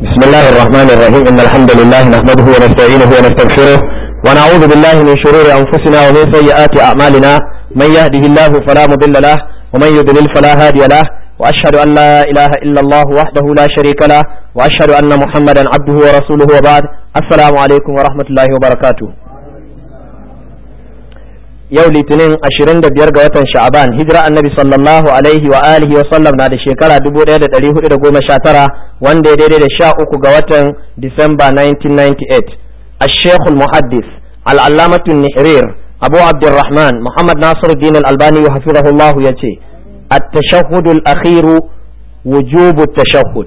بسم الله الرحمن الرحيم إن الحمد لله نحمده ونستعينه ونستغفره ونعوذ بالله من شرور أنفسنا ومن سيئات أعمالنا من يهده الله فلا مضل له ومن يضلل فلا هادي له وأشهد أن لا إله إلا الله وحده لا شريك له وأشهد أن محمدا عبده ورسوله وبعد السلام عليكم ورحمة الله وبركاته yau litinin 25 ga watan sha'aban hijira annabi sallallahu alaihi wa alihi wa sallam na da shekara 1419 wanda ya daidai da sha uku ga watan disamba 1998 الشيخ المحدث العلامة النحرير أبو عبد الرحمن محمد ناصر الدين الألباني حفظه الله يتي التشهد الأخير وجوب التشهد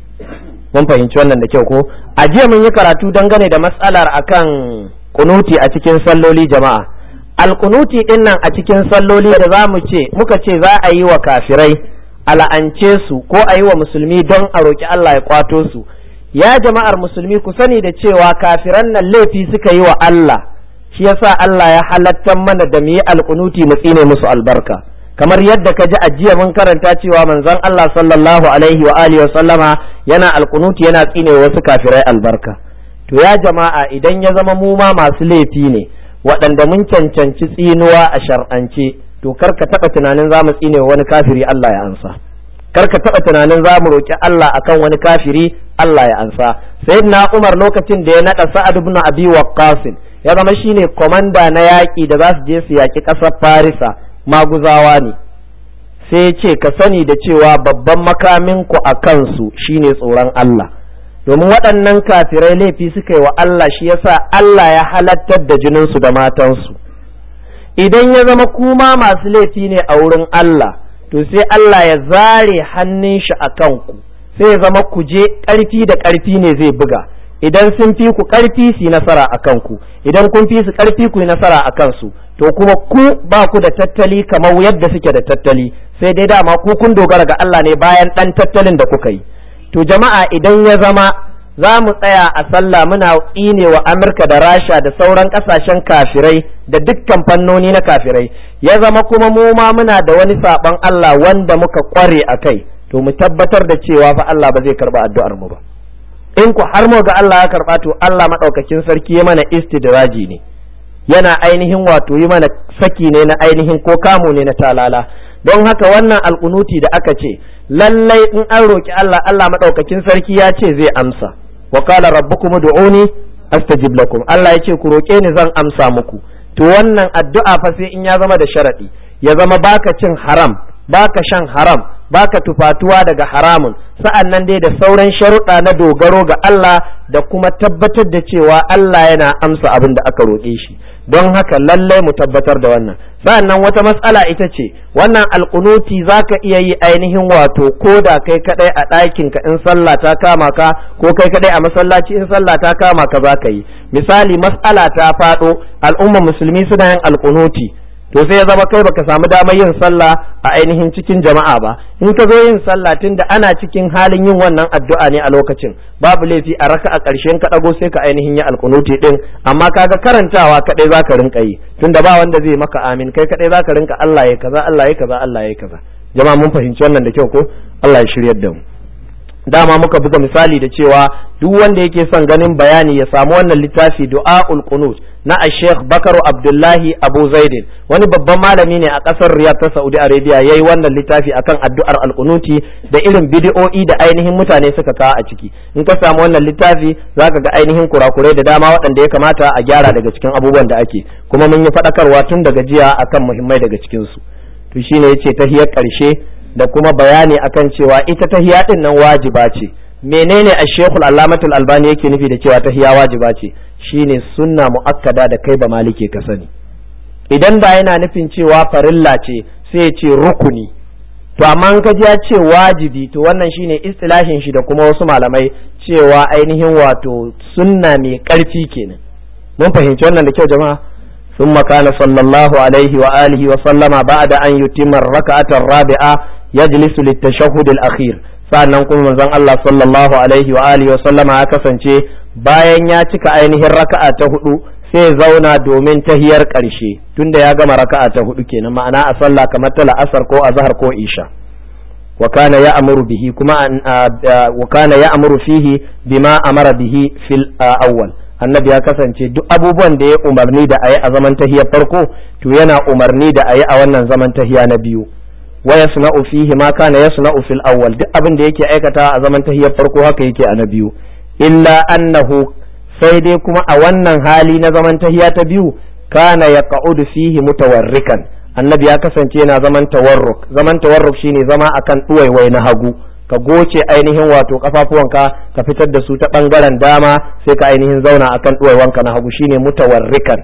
mun fahimci wannan da kyau ko a jiya mun yi karatu dangane da matsalar akan kunuti a cikin salloli jama'a alkunuti din nan a cikin salloli da za mu ce muka ce za a yi wa kafirai ala'ance su ko a yi wa musulmi don a roƙi Allah ya kwato su ya jama'ar musulmi ku sani da cewa kafiran nan laifi suka yi wa Allah shi yasa Allah ya halattar mana da mu yi alkunuti mu tsine musu albarka kamar yadda ka ji ajiya mun karanta cewa manzon Allah sallallahu alaihi wa alihi wa sallama yana alkunuti yana tsine wasu kafirai albarka to ya jama'a idan ya zama mu ma masu laifi ne waɗanda mun cancanci tsinuwa a shar'ance to kar ka taɓa tunanin za mu tsine wani kafiri Allah ya ansa kar ka taɓa tunanin za mu roƙi Allah akan wani kafiri Allah ya ansa sayyidina Umar lokacin da ya naɗa Sa'ad ibn Abi Waqqas ya zama shine komanda na yaƙi da za su je su yaƙi ƙasar Farisa maguzawa ne sai ya ce ka sani da cewa babban makamin ku a kansu shine tsoron Allah domin waɗannan kafirai laifi suka yi wa Allah shi yasa Allah ya halattar da jininsu da matansu idan ya zama kuma masu laifi ne a wurin Allah to sai Allah ya zare hannun shi a kanku sai ya zama ku je ƙarfi da ƙarfi ne zai buga idan sun fi ku ƙarfi su yi nasara a kanku idan kun fi su ƙarfi ku yi nasara a kansu to kuma ku ba ku da tattali kamar yadda suke da tattali sai dai dama ku kun dogara ga Allah ne bayan ɗan tattalin da kuka yi to jama'a idan ya zama za mu tsaya a sallah muna tsine wa amurka da rasha da sauran kasashen kafirai da dukkan fannoni na kafirai ya zama kuma mu ma muna da wani saɓon allah wanda muka kware a kai to mu tabbatar da cewa fa allah ba zai karba addu'ar mu ba in ku har mu ga allah ya karba to allah maɗaukakin sarki ya mana istidraji ne yana ainihin wato yi mana saki ne na ainihin ko kamo ne na talala don haka wannan alkunuti da aka ce lallai in an roki Allah Allah madaukakin sarki ya ce zai amsa wa qala rabbukum ud'uni astajib lakum Allah ya ce ku roke ni zan amsa muku to wannan addu'a fa sai in ya zama da sharadi ya zama baka cin haram baka shan haram baka tufatuwa daga haramun sa'an nan dai da sauran sharuɗa na dogaro ga Allah da kuma tabbatar da cewa Allah yana amsa abin da aka roƙe shi don haka lallai mu tabbatar da wannan sa'annan wata matsala ita ce wannan alƙunuti za ka iya yi ainihin wato ko da kai kaɗai a ɗakin ka in sallah ta kama ka ko kai kaɗai a masallaci in sallah ta kama ka za ka yi misali matsala ta faɗo al'umma musulmi suna yin alƙunuti to sai ya zama kai baka samu damar yin sallah a ainihin cikin jama'a ba in ka zo yin sallah tunda ana cikin halin yin wannan addu'a ne a lokacin babu laifi a raka a ƙarshen ka ɗago sai ka ainihin yi alkunuti din amma kaga karantawa kaɗai zaka rinka yi tunda ba wanda zai maka amin kai kaɗai zaka rinka Allah ya kaza Allah ya kaza Allah ya kaza jama'a mun fahimci wannan da kyau ko Allah ya shiryar da mu dama muka buga misali da cewa duk wanda yake son ganin bayani ya samu wannan littafi du'aul qunut na Sheikh Bakaru Abdullahi Abu Zaidin wani babban malami ne a ƙasar Riyadh ta Saudi Arabia yayi wannan littafi akan addu'ar alkunuti da irin bidiyo'i da ainihin mutane suka kawo a ciki in ka samu wannan littafi zaka ga ainihin kurakurai da dama waɗanda ya kamata a gyara daga cikin abubuwan da ake kuma mun yi faɗakarwa tun daga jiya akan muhimmai daga cikin su to shine yace tahiyar ƙarshe da kuma bayani akan cewa ita tahiya din nan wajiba ce menene a shekul allamatul albani yake nufi da cewa tahiya wajiba ce shine sunna mu'akkada da kai ba malike ka sani idan ba yana nufin cewa farilla ce sai ya ce rukuni to amma in ka ji ya ce wajibi to wannan shine istilahin shi da kuma wasu malamai cewa ainihin wato sunna mai karfi kenan mun fahimci wannan da kyau jama'a ثم كان صلى الله عليه وآله وسلم بعد أن يتم الركعة الرابعة يجلس للتشهد الأخير sa'annan kuma manzon Allah sallallahu alaihi wa alihi wa sallama ya kasance bayan ya cika ainihin raka'a ta hudu sai zauna domin tahiyar ƙarshe tunda ya gama raka'a ta hudu kenan ma'ana a sallah kamar ta la'asar ko azhar ko isha wa kana ya'muru bihi kuma wa kana ya'muru fihi bima amara bihi fil awwal annabi ya kasance duk abubuwan da ya umarni da ayi a zaman tahiyar farko to yana umarni da ayi a wannan zaman tahiya na biyu wa yasna'u fihi ma kana yasna'u fil awwal duk abin da yake aikata a zaman tahiyar farko haka yake a na biyu illa annahu sai dai kuma a wannan hali na zaman tahiya ta biyu kana yaqa'udu fihi mutawarrikan annabi ya kasance yana zaman tawarruk zaman tawarruk shine zama akan duwaiwai na hagu ka goce ainihin wato kafafuwanka ka fitar da su ta bangaren dama sai ka ainihin zauna akan duwaiwanka na hagu shine mutawarrikan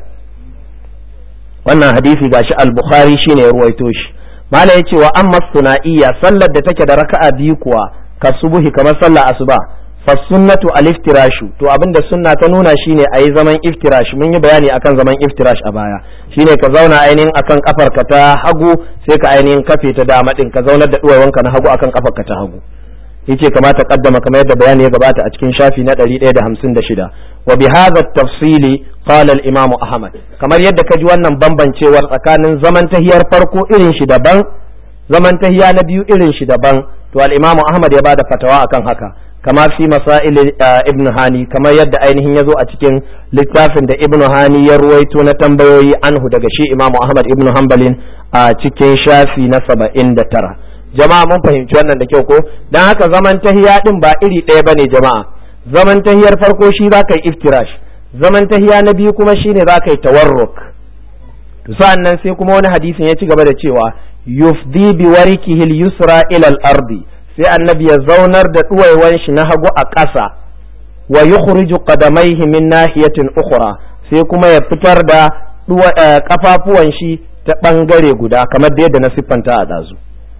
wannan hadisi gashi al-bukhari shine ya ruwaito shi mala yace wa amma sunaiya sallar da take da raka'a biyu kuwa ka subuhi kamar sallar asuba fa sunnatu al-iftirashu to abinda sunna ta nuna shine ayi zaman iftirash mun yi bayani akan zaman iftirash a baya shine ka zauna ainihin akan kafarka ta hagu sai ka ainihin kafe ta dama din ka zaunar da duwawanka na hagu akan kafarka ta hagu yace kamata kaddama kamar yadda bayani ya gabata a cikin shafi na 156 wa bi hadha at-tafsili qala al-imam ahmad kamar yadda kaji wannan bambancewar tsakanin zaman tahiyar farko irin shi daban zaman tahiya na biyu irin shi daban to al-imam ahmad ya bada fatawa akan haka kama fi masail ibn hani kamar yadda ainihin ya zo a cikin littafin da ibn hani ya ruwaito na tambayoyi anhu daga shi imamu ahmad ibn hanbalin a cikin shafi na saba'in da tara jama'a mun fahimci wannan da kyau ko don haka zaman tahiya din ba iri ɗaya bane jama'a zaman tahiyar farko shi za ka yi iftirash zaman tahiya na biyu kuma shine za ka yi tawarruk to sa'an nan sai kuma wani hadisin ya ci gaba da cewa yufdi bi warikihil yusra ila al-ardi sai annabi ya zaunar da ɗuwaiwan shi na hagu a ƙasa wa yukhriju qadamaihi min nahiyatin ukhra sai kuma ya fitar da kafafuwan shi ta ɓangare guda kamar da yadda na siffanta a ɗazu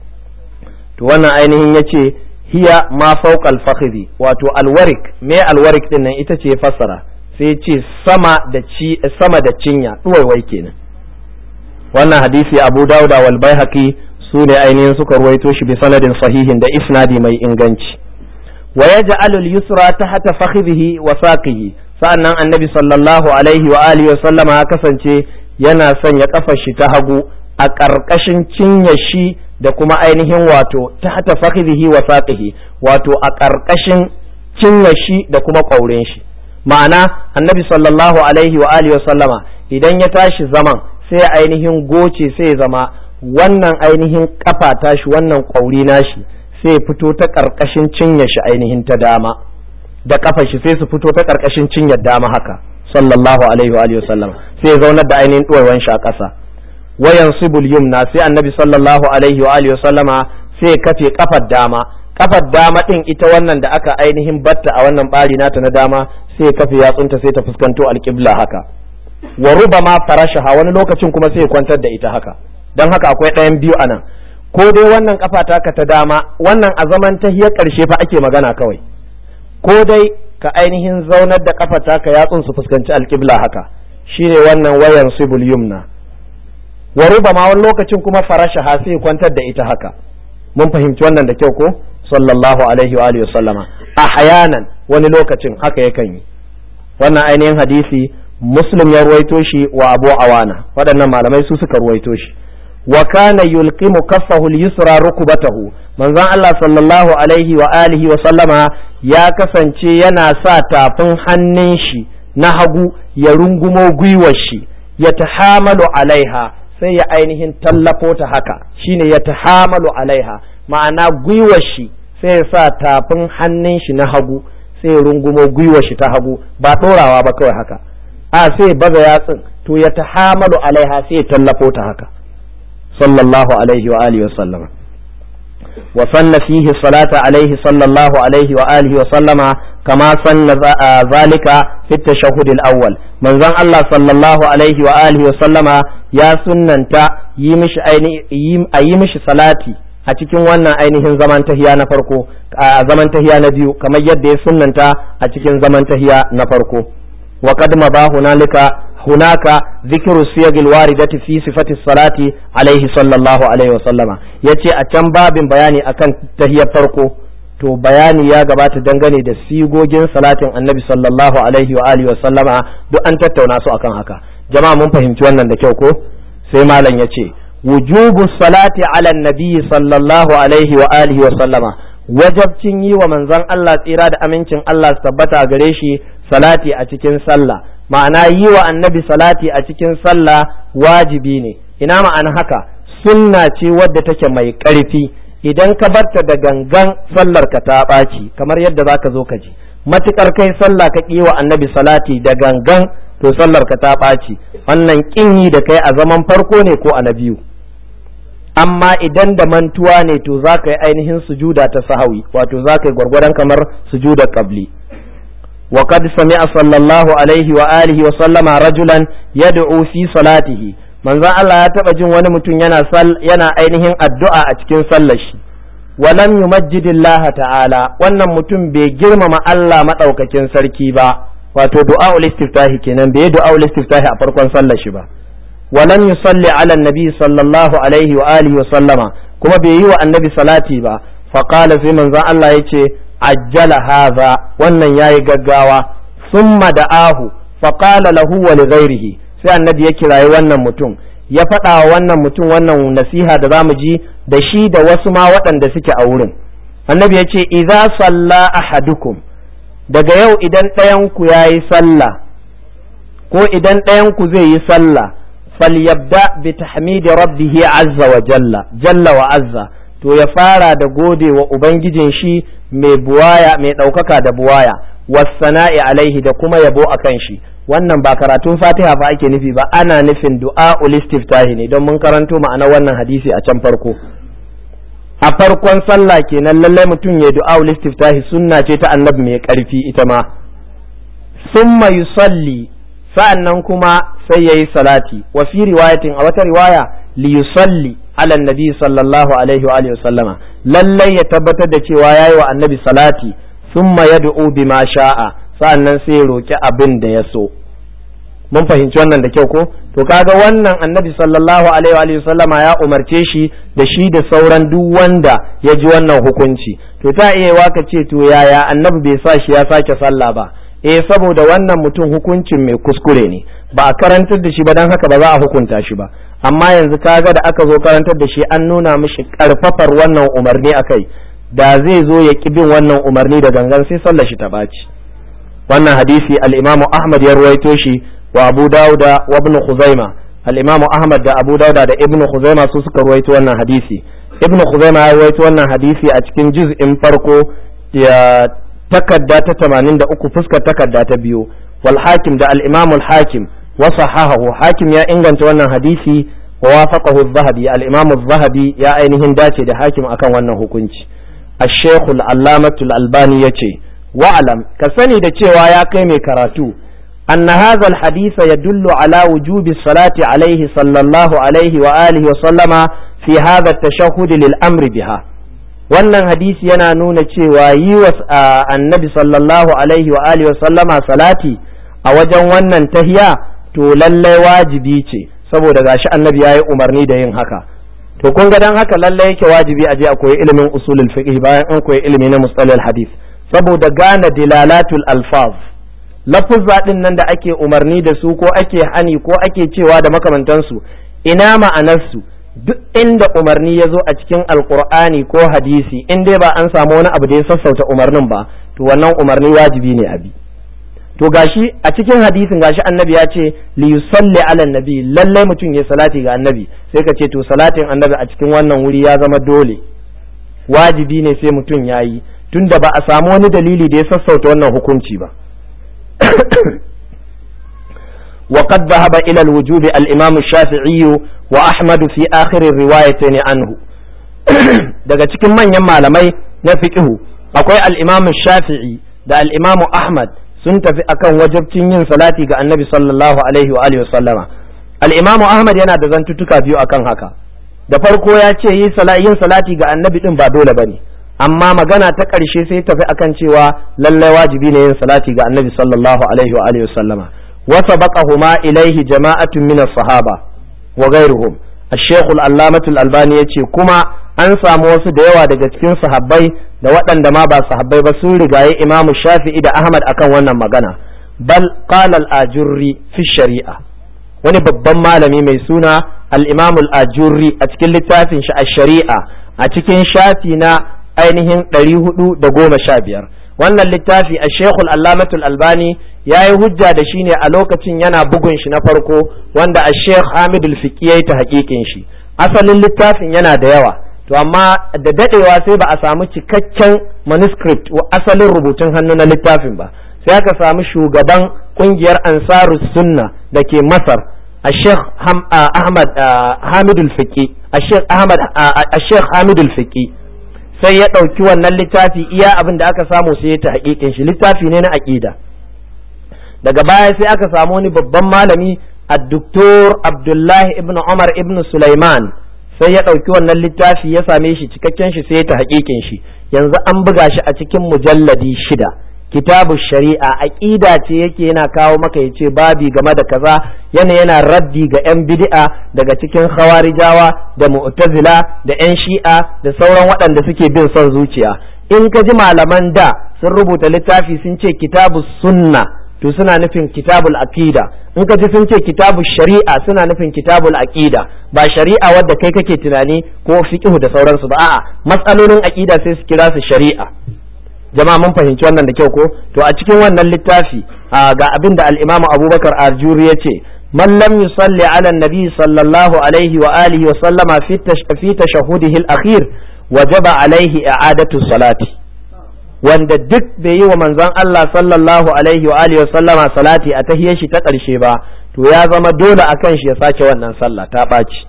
to wannan ainihin yace hiya ma fawqa al wato alwarik me alwarik din nan ita ce fassara sai ce sama da ci sama da cinya ɗuwaiwai kenan wannan hadisi Abu Dawud wal Baihaqi su ne ainihin suka ruwaito shi bi sanadin sahihin da isnadi mai inganci wa yaj'alu al-yusra tahta fakhidhihi wa saqihi sa'annan annabi sallallahu alaihi wa alihi wa sallama ya kasance yana sanya kafar shi ta hagu a ƙarƙashin cinye shi da kuma ainihin wato tahta fakhidhihi wa saqihi wato a ƙarƙashin cinye shi da kuma ƙaurin shi ma'ana annabi sallallahu alaihi wa alihi wa sallama idan ya tashi zaman sai ainihin goce sai zama wannan ainihin kafa tashi wannan ƙwauri nashi sai fito ta ƙarƙashin cinye shi ainihin ta dama da kafa shi sai su fito ta ƙarƙashin cinyar dama haka sallallahu alaihi wa sallam sai zaunar da ainihin ɗuwaiwan shi a ƙasa wayan sibul yumna sai annabi sallallahu alaihi wa sallama sai kafe kafar dama kafar dama din ita wannan da aka ainihin batta a wannan bari nata na dama sai kafe yatsunta sai ta fuskanto alƙibla haka wa rubama farashaha wani lokacin kuma sai kwantar da ita haka don haka akwai ɗayan biyu a nan ko dai wannan kafa taka ta dama wannan a zaman tahiyar ƙarshe fa ake magana kawai ko dai ka ainihin zaunar da kafa taka yatsun su fuskanci alƙibla haka shine wannan wayan sibul yumna wa rubama wani lokacin kuma farashaha sai kwantar da ita haka mun fahimci wannan da kyau ko sallallahu alaihi wa alihi sallama ahyanan wani lokacin haka yakan yi wannan ainihin hadisi muslim ya ruwaito shi wa abu awana waɗannan malamai su suka ruwaito shi wa kana yulqimu kaffahu al-yusra rukbatahu manzon Allah sallallahu alaihi wa alihi wa sallama ya kasance yana sa tafin hannun shi na hagu ya rungumo gwiwar shi ya tahamalu alaiha sai ya ainihin tallafo ta haka shine ya tahamalu alaiha ma'ana gwiwar shi sai ya sa tafin hannun shi na hagu sai ya rungumo gwiwar shi ta hagu ba ɗorawa ba kawai haka a sai baza yatsun to ya tahamalu alaiha sai ya tallafo ta haka sallallahu alaihi wa alihi wa sallama wa sanna fihi salata alaihi sallallahu alaihi wa alihi wa sallama kama sanna zalika fi tashahhud al-awwal manzon Allah sallallahu alaihi wa alihi wa sallama ya sunnanta yi mishi ainihin yi mishi salati a cikin wannan ainihin zaman tahiya na farko a zaman tahiya na biyu kamar yadda ya sunnanta a cikin zaman tahiya na farko wa qad ma hunalika hunaka dhikru siyag alwaridati fi sifati salati alaihi sallallahu alaihi wa sallama yace a can babin bayani akan tahiyar farko to bayani ya gabata dangane da sigogin salatin annabi sallallahu alaihi wa alihi wa sallama duk an tattauna su akan haka jama'a mun fahimci wannan da kyau ko sai malam yace wujubu salati ala nabi sallallahu alaihi wa alihi wa sallama wajabcin yi wa manzon Allah tsira da amincin Allah su tabbata gare shi salati a cikin sallah ma'ana yi wa annabi salati a cikin sallah wajibi ne ina ma'ana haka sunna ce wadda take mai ƙarfi idan ka barta da gangan sallar ka ta ɓaci kamar yadda za ka zo ka ji matukar kai sallah ka ƙi wa annabi salati da gangan to sallar ka ta ɓaci wannan ƙin yi da kai a zaman farko ne ko a na biyu amma idan da mantuwa ne to za ka yi ainihin sujuda ta sahawi wato za ka yi gwargwadon kamar sujudar qabli وقد سمع صلى الله عليه وآله وسلم رجلا يدعو في صلاته manzon Allah ya taɓa jin wani mutum yana yana ainihin addu'a a cikin sallar shi walam yumajjidillaha ta'ala wannan mutum bai girmama Allah madaukakin sarki ba wato du'aul istiftahi kenan bai du'aul istiftahi a farkon sallar shi ba walam yusalli ala nabi sallallahu alaihi wa alihi wa sallama kuma bai yi wa annabi salati ba fa qala sai manzon Allah yace ajjala hadha wannan yayi gaggawa summa da'ahu fa qala lahu wa li ghairihi sai annabi ya kirayi wannan mutum ya faɗa wa wannan mutum wannan nasiha da zamu ji da shi da wasu ma waɗanda suke a wurin annabi ya ce idza salla ahadukum daga yau idan ɗayanku ya yi sallah ko idan ɗayanku zai yi sallah falyabda bi tahmidi rabbihi azza wa jalla jalla wa azza to ya fara da gode wa ubangijin shi mai buwaya mai ɗaukaka da buwaya wassana'i alaihi da kuma yabo akan shi wannan ba karatun fatiha fa ake nufi ba ana nufin du'a istiftahi ne don mun karanto ma'ana wannan hadisi a can farko a farkon sallah kenan lallai mutum ya du'a istiftahi sunna ce ta annabi mai karfi ita ma summa yusalli sa'annan kuma sai yayi salati wa fi riwayatin a wata riwaya li yusalli ala nabi sallallahu alaihi wa alihi sallama lallai ya tabbatar da cewa yayi wa annabi salati summa yad'u bima sha'a sa'annan sai ya roki abin da ya so mun fahimci wannan da kyau ko to kaga wannan annabi sallallahu alaihi wa sallama ya umarce shi da shi da sauran duk wanda ya ji wannan hukunci to ta iya waka ce to yaya annabi bai sa shi ya sake sallah ba eh saboda wannan mutum hukuncin mai kuskure ne ba a karantar da shi ba don haka ba za a hukunta shi ba amma yanzu kaga da aka zo karantar da shi an nuna mishi karfafar wannan umarni akai da zai zo ya ki bin wannan umarni da gangan sai sallar shi ta baci wannan hadisi al-Imam Ahmad ya ruwaito shi wa Abu Dawuda wa Ibn Khuzaima al-Imam Ahmad da Abu Dawuda da Ibn Khuzaima su suka ruwaito wannan hadisi Ibn Khuzaima ya ruwaito wannan hadisi a cikin juz'in farko ya takadda ta 83 fuskar takadda ta biyu wal hakim da al-Imam al-Hakim wa sahahahu hakim ya inganta wannan hadisi wa wafaqahu az-Zahabi al-Imam az-Zahabi ya ainihin dace da hakim akan wannan hukunci الشيخ العلامة الألباني يتي واعلم كسني da cewa ya kai mai karatu أن هذا الحديث يدل على وجوب الصلاة عليه صلى الله عليه وآله وسلم في هذا التشهد للأمر بها wannan hadisi yana nuna cewa yi wa annabi sallallahu alaihi wa alihi wa sallama salati a wajen wannan tahiya to lallai wajibi ce saboda gashi annabi ya yi umarni da yin haka to kun ga dan haka lallai yake wajibi a je a koyi ilimin usulul fiqh bayan an koyi ilimi na mustalal hadith saboda gane dilalatul alfaz lafuzza din nan da ake umarni da su ko ake hani ko ake cewa da makamantansu ina ma'anarsu duk inda umarni ya zo a cikin alkur'ani ko hadisi in dai ba an samu wani abu da ya sassauta umarnin ba to wannan umarni wajibi ne abi to gashi a cikin hadisin gashi annabi ya ce li yusalli ala nabi lalle mutum ya salati ga annabi sai ka ce to salatin annabi a cikin wannan wuri ya zama dole wajibi ne sai mutum ya yi tunda ba a samu wani dalili da ya sassauta wannan hukunci ba وقد ذهب إلى الوجوب الإمام الشافعي وأحمد في آخر الروايتين عنه daga cikin manyan malamai na fiqhu akwai al-Imam Shafi'i da al-Imam Ahmad sun tafi akan wajabcin yin salati ga Annabi sallallahu alaihi wa alihi sallama al-Imam Ahmad yana da zantutuka biyu akan haka da farko ya ce yin salati ga Annabi din ba dole bane amma magana ta ƙarshe sai tafi akan cewa lallai wajibi ne yin salati ga Annabi sallallahu alaihi wa alihi sallama وسبقهما إليه جماعة من الصحابة وغيرهم الشيخ العلامة الألباني يتي كما أنسى موسى ديوا daga cikin sahabbai da waɗanda ma ba sahabbai ba sun rigaye Imam Shafi'i da Ahmad akan wannan magana bal qala al-ajurri fi shari'a wani babban malami mai suna al-imam al-ajurri a cikin littafin shi a shari'a a cikin shafi na ainihin ɗari hudu da goma sha biyar wannan littafi a shekul allamatul albani ya yi hujja da shi ne a lokacin yana bugun shi na farko wanda a shekh hamidul fiqi ya yi ta hakikin shi asalin littafin yana da yawa to amma da dadewa sai ba a samu cikakken manuscript wa asalin rubutun hannu na littafin ba sai aka samu shugaban kungiyar ansarus sunna da ke masar a sheikh ahmad hamidul fiqi a sheikh ahmad a sheikh hamidul fiqi sai ya ɗauki wannan littafi iya abin da aka samu sai ya ta hakikin shi littafi ne na aƙida daga baya sai aka samu wani babban malami a doktor abdullahi ibn umar ibn sulaiman sai ya ɗauki wannan littafi ya same shi cikakken shi sai ya ta hakikin shi yanzu an buga shi a cikin mujalladi shida kitabu shari'a aqida ce yake yana kawo maka ya ce babi game da kaza yana yana raddi ga 'yan bid'a daga cikin khawarijawa da mu'tazila da 'yan shi'a da sauran waɗanda suke bin son zuciya in ka ji malaman da sun rubuta littafi sun ce kitabu sunna to suna nufin kitabul aqida in ka ji sun ce kitabu shari'a suna nufin kitabul aqida ba shari'a wadda kai kake tunani ko fiqhu da sauransu ba a'a matsalolin aqida sai su kira su shari'a jama'a mun fahimci wannan da kyau ko to a cikin wannan littafi ga abin da al-Imam Abubakar Arjuri yace man lam yusalli ala nabi sallallahu alaihi wa alihi wa sallama fi fi tashahudihi al-akhir wajaba alaihi i'adatu salati wanda duk bai yi wa manzon Allah sallallahu alaihi wa alihi wa sallama salati a tahiyar shi ta ƙarshe ba to ya zama dole akan shi ya sake wannan sallah ta ɓaci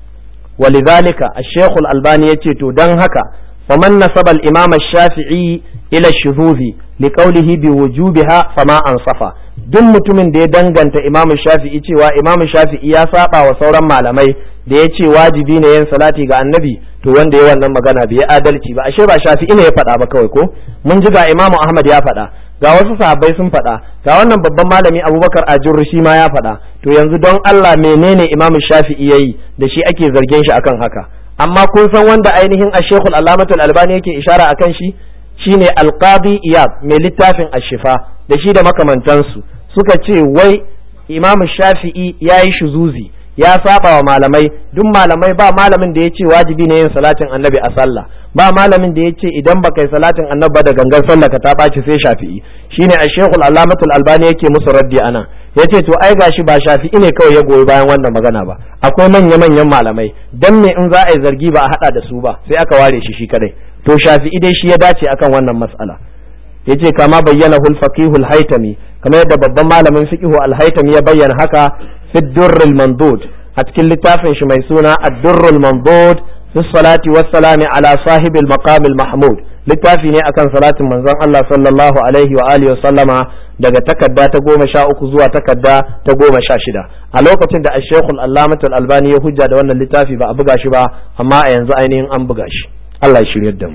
walidhalika ash-shaykh al-albani yace to dan haka faman nasaba al-imam ash-shafi'i ila shuzuzi li qawlihi bi wujubiha fama ansafa duk mutumin da ya danganta imam shafi'i cewa imam shafi'i ya saba wa sauran malamai da ya ce wajibi ne yin salati ga annabi to wanda ya wannan magana bai adalci ba ashe ba shafi'i ne ya faɗa ba kawai ko mun ji ga imam ahmad ya faɗa ga wasu sahabbai sun faɗa ga wannan babban malami abubakar ajurri shi ma ya faɗa to yanzu don allah menene imam shafi'i yayi da shi ake zargin shi akan haka amma kun san wanda ainihin ashekul alamatul albani yake ishara akan shi shine alqadi iyab mai littafin ashifa da shi da makamantansu suka ce wai imam shafi'i ya yi shuzuzi ya saba wa malamai duk malamai ba malamin da ya ce wajibi ne yin salatin annabi a sallah ba malamin da ya ce idan ba kai salatin annabi da gangan sallah ka ta ɓaci sai shafi'i shine a shekul alamatul albani yake musu raddi ana ya ce to ai gashi ba shafi'i ne kawai ya goyi bayan wannan magana ba akwai manya manyan malamai dan me in za a yi zargi ba a hada da su ba sai aka ware shi shi kadai to shafi'i dai shi ya dace akan wannan mas'ala yace kama bayyana hul faqihul haitami kamar yadda babban malamin fiqhu al-haitami ya bayyana haka fi durrul mandud a cikin littafin shi mai suna ad-durrul mandud fi salati was salami ala sahibil maqam al-mahmud littafi ne akan salatin manzon Allah sallallahu alaihi wa alihi wa sallama daga takadda ta goma sha uku zuwa takadda ta goma sha shida a lokacin da ashekul allamatul albani ya hujja da wannan littafi ba a buga shi ba amma a yanzu ainihin an buga shi Allah ya shiryar da mu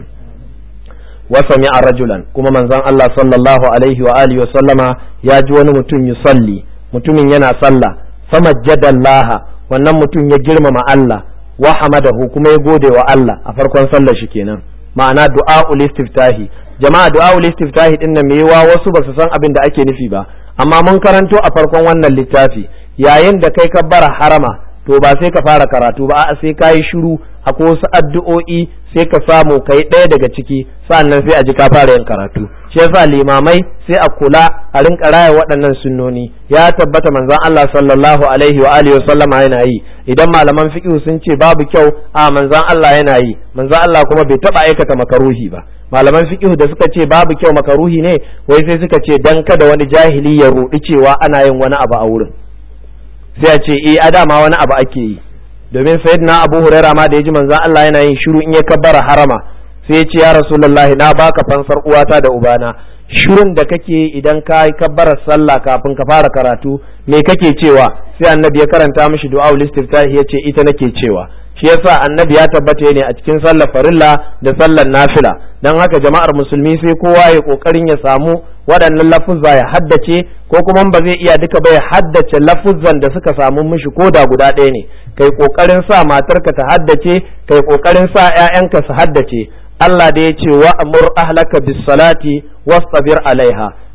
wasami a rajulan kuma manzon Allah sallallahu alaihi wa alihi wa sallama ya ji wani mutum yusalli mutumin yana sallah famajjadallaha wannan mutum ya girmama Allah wa hamadahu kuma ya gode wa Allah a farkon sallar shi kenan ma'ana du'a'ul istiftahi jama'a du'a'ul istiftahi din nan mewa wasu ba su san abin da ake nufi ba amma mun karanto a farkon wannan littafi yayin da kai kabbara harama to ba sai ka fara karatu ba a'a sai ka yi shiru akwai wasu addu'o'i sai ka samu kai ɗaya daga ciki sannan sai a ji ka fara yin karatu shi yasa limamai sai a kula a rinka raya waɗannan sunnoni ya tabbata manzon Allah sallallahu alaihi wa alihi sallama yana yi idan malaman fiqh sun ce babu kyau a manzon Allah yana yi manzon Allah kuma bai taba aikata makaruhi ba malaman fiqh da suka ce babu kyau makaruhi ne wai sai suka ce dan kada wani jahili ya rudi cewa ana yin wani abu a wurin sai a ce eh a dama wani abu ake yi domin sayyidina Abu Hurairah ma da ya ji manzon Allah yana yin shiru in ya kabbara harama sai ya ce ya Rasulullahi na baka fansar uwata da ubana shirin da kake idan ka yi kabbarar sallah kafin ka fara karatu me kake cewa sai annabi ya karanta mishi du'a istiftahi ya ce ita nake cewa shi yasa annabi ya tabbata ne a cikin sallar farilla da sallar nafila don haka jama'ar musulmi sai kowa ya kokarin ya samu waɗannan lafuzza ya haddace ko kuma ba zai iya duka ba ya haddace lafuzzan da suka samu mishi ko da guda ɗaya ne kai kokarin sa matarka ta haddace kai kokarin sa ƴaƴanka su haddace Allah da ya ce wa amur ahlaka bis salati wastabir alaiha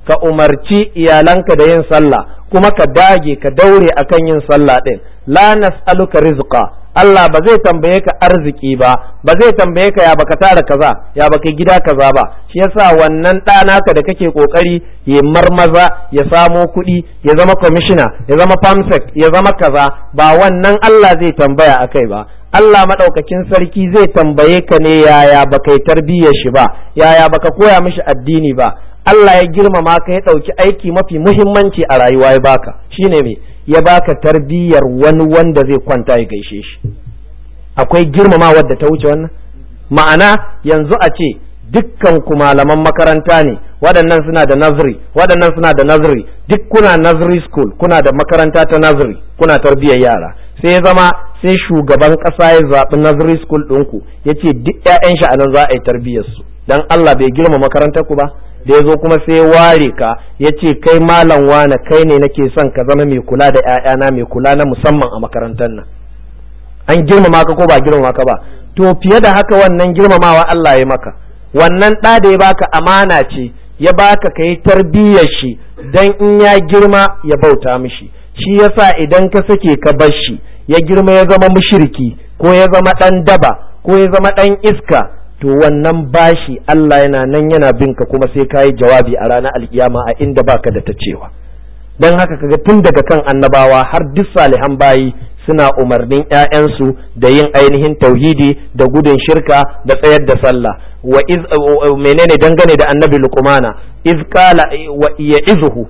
ka umarci iyalanka da yin sallah kuma ka dage ka daure akan yin sallah din la nas'aluka rizqa Allah ba zai tambaye ka arziki ba ba zai tambaye ka ya baka tara kaza ya baka gida kaza ba shi yasa wannan ɗa naka da kake kokari ya marmaza ya samo kuɗi ya zama kwamishina ya zama famsek ya zama kaza ba wannan Allah zai tambaya akai ba Allah maɗaukakin sarki zai tambaye ka ne yaya baka yi tarbiyyar shi ba yaya baka koya mishi addini ba Allah ya girmama ka ya ɗauki aiki mafi muhimmanci a rayuwa ya baka shine me ya baka tarbiyyar wani wanda zai kwanta ya gaishe shi akwai girmama wadda ta wuce wannan ma'ana yanzu a ce dukkan ku malaman makaranta ne waɗannan suna da nazari waɗannan suna da nazari duk kuna nazari school kuna da makaranta ta nazari kuna tarbiyyar yara sai ya zama sai shugaban ƙasa ya zaɓi nazari school ɗinku ya ce duk 'ya'yan shi a nan za a yi tarbiyyar su dan Allah bai girma makarantar ku ba da ya zo kuma sai ya ware ka ya ce kai malam wane kai ne nake son ka zama mai kula da 'ya'yana mai kula na musamman a makarantar nan an girmama ka ko ba girmama ka ba to fiye da haka wannan girmamawa Allah ya maka wannan ɗa da ya baka amana ce ya baka ka yi tarbiyyar shi dan in ya girma ya bauta mishi shi yasa idan ka sake ka bar shi ya girma ya zama mushriki ko ya zama ɗan daba ko ya zama ɗan iska to wannan bashi Allah yana nan yana bin ka kuma sai ka yi jawabi a ranar alkiyama a inda baka da ta cewa don haka kaga tun daga kan annabawa har duk salihan bayi suna umarnin ‘ya'yansu da yin ainihin tauhidi da gudun shirka da tsayar da sallah wa iz menene dangane da annabi luqmana iz qala wa ya'izuhu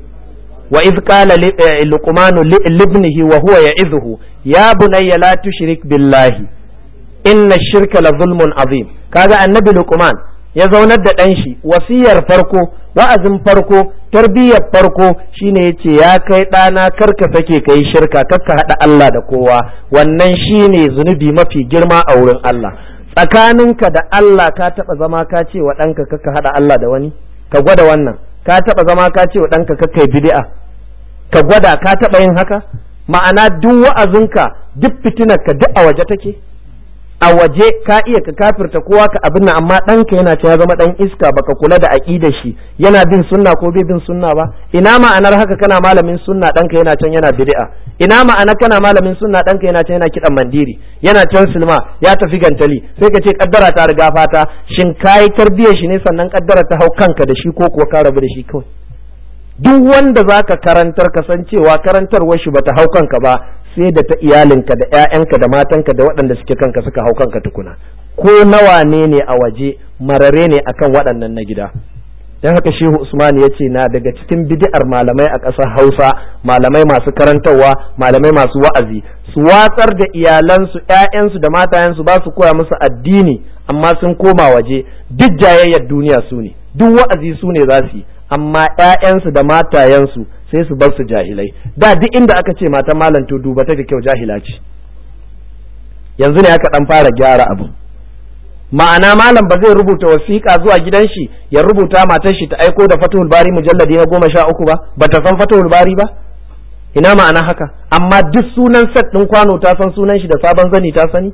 wa iz qala luqmanu libnihi wa huwa ya'izuhu ya bunayya la tushrik billahi inna shirka la zulmun azim kaga annabi luqman ya zaunar da ɗan shi wasiyar farko wa'azin farko tarbiyyar farko shine yace ya kai ɗana karka sake kai shirka karka haɗa Allah da kowa wannan shine zunubi mafi girma a wurin Allah tsakaninka da Allah ka taɓa zama ka ce wa ɗanka karka haɗa Allah da wani ka gwada wannan ka taɓa zama ka ce wa ɗanka karka yi bid'a ka gwada ka taɓa yin haka ma'ana duk wa'azinka duk fitinarka duk a waje take a waje ka iya ka kafirta kowa ka abin nan amma ɗanka yana cewa zama ɗan iska baka kula da aƙidar shi yana bin sunna ko bai bin sunna ba ina ma'anar haka kana malamin sunna ɗanka yana can yana bid'a ina ma'ana kana malamin sunna ɗanka yana can yana kiɗan mandiri yana can silma ya tafi gantali sai ka ce kaddara ta riga fata shin kayi tarbiyyar shi ne sannan kaddara ta hau kanka da shi ko kuwa ka rabu da shi kawai duk wanda zaka karantar kasancewa karantarwar shi bata hau kanka ba sai da ta iyalinka da 'ya'yanka da matanka da waɗanda suke kanka suka hau kanka tukuna ko nawa ne ne a waje marare ne akan waɗannan na gida don haka shehu usman ya ce na daga cikin bid'ar malamai a ƙasar hausa malamai masu karantarwa malamai masu wa'azi su watsar da iyalansu 'ya'yansu da matayensu ba su koya musu addini amma sun koma waje duk jayayyar duniya su ne duk wa'azi su ne za su yi amma 'ya'yansu da matayensu sai su bar su jahilai da duk inda aka ce matan malam to duba ta da kyau jahila ce yanzu ne aka dan fara gyara abu ma'ana malam ba zai rubuta wasiƙa zuwa gidan shi ya rubuta matar shi ta aiko da fatahul bari mujalladi na goma sha uku ba bata san fatahul bari ba ina ma'ana haka amma duk sunan set ɗin kwano ta san sunan shi da sabon zani ta sani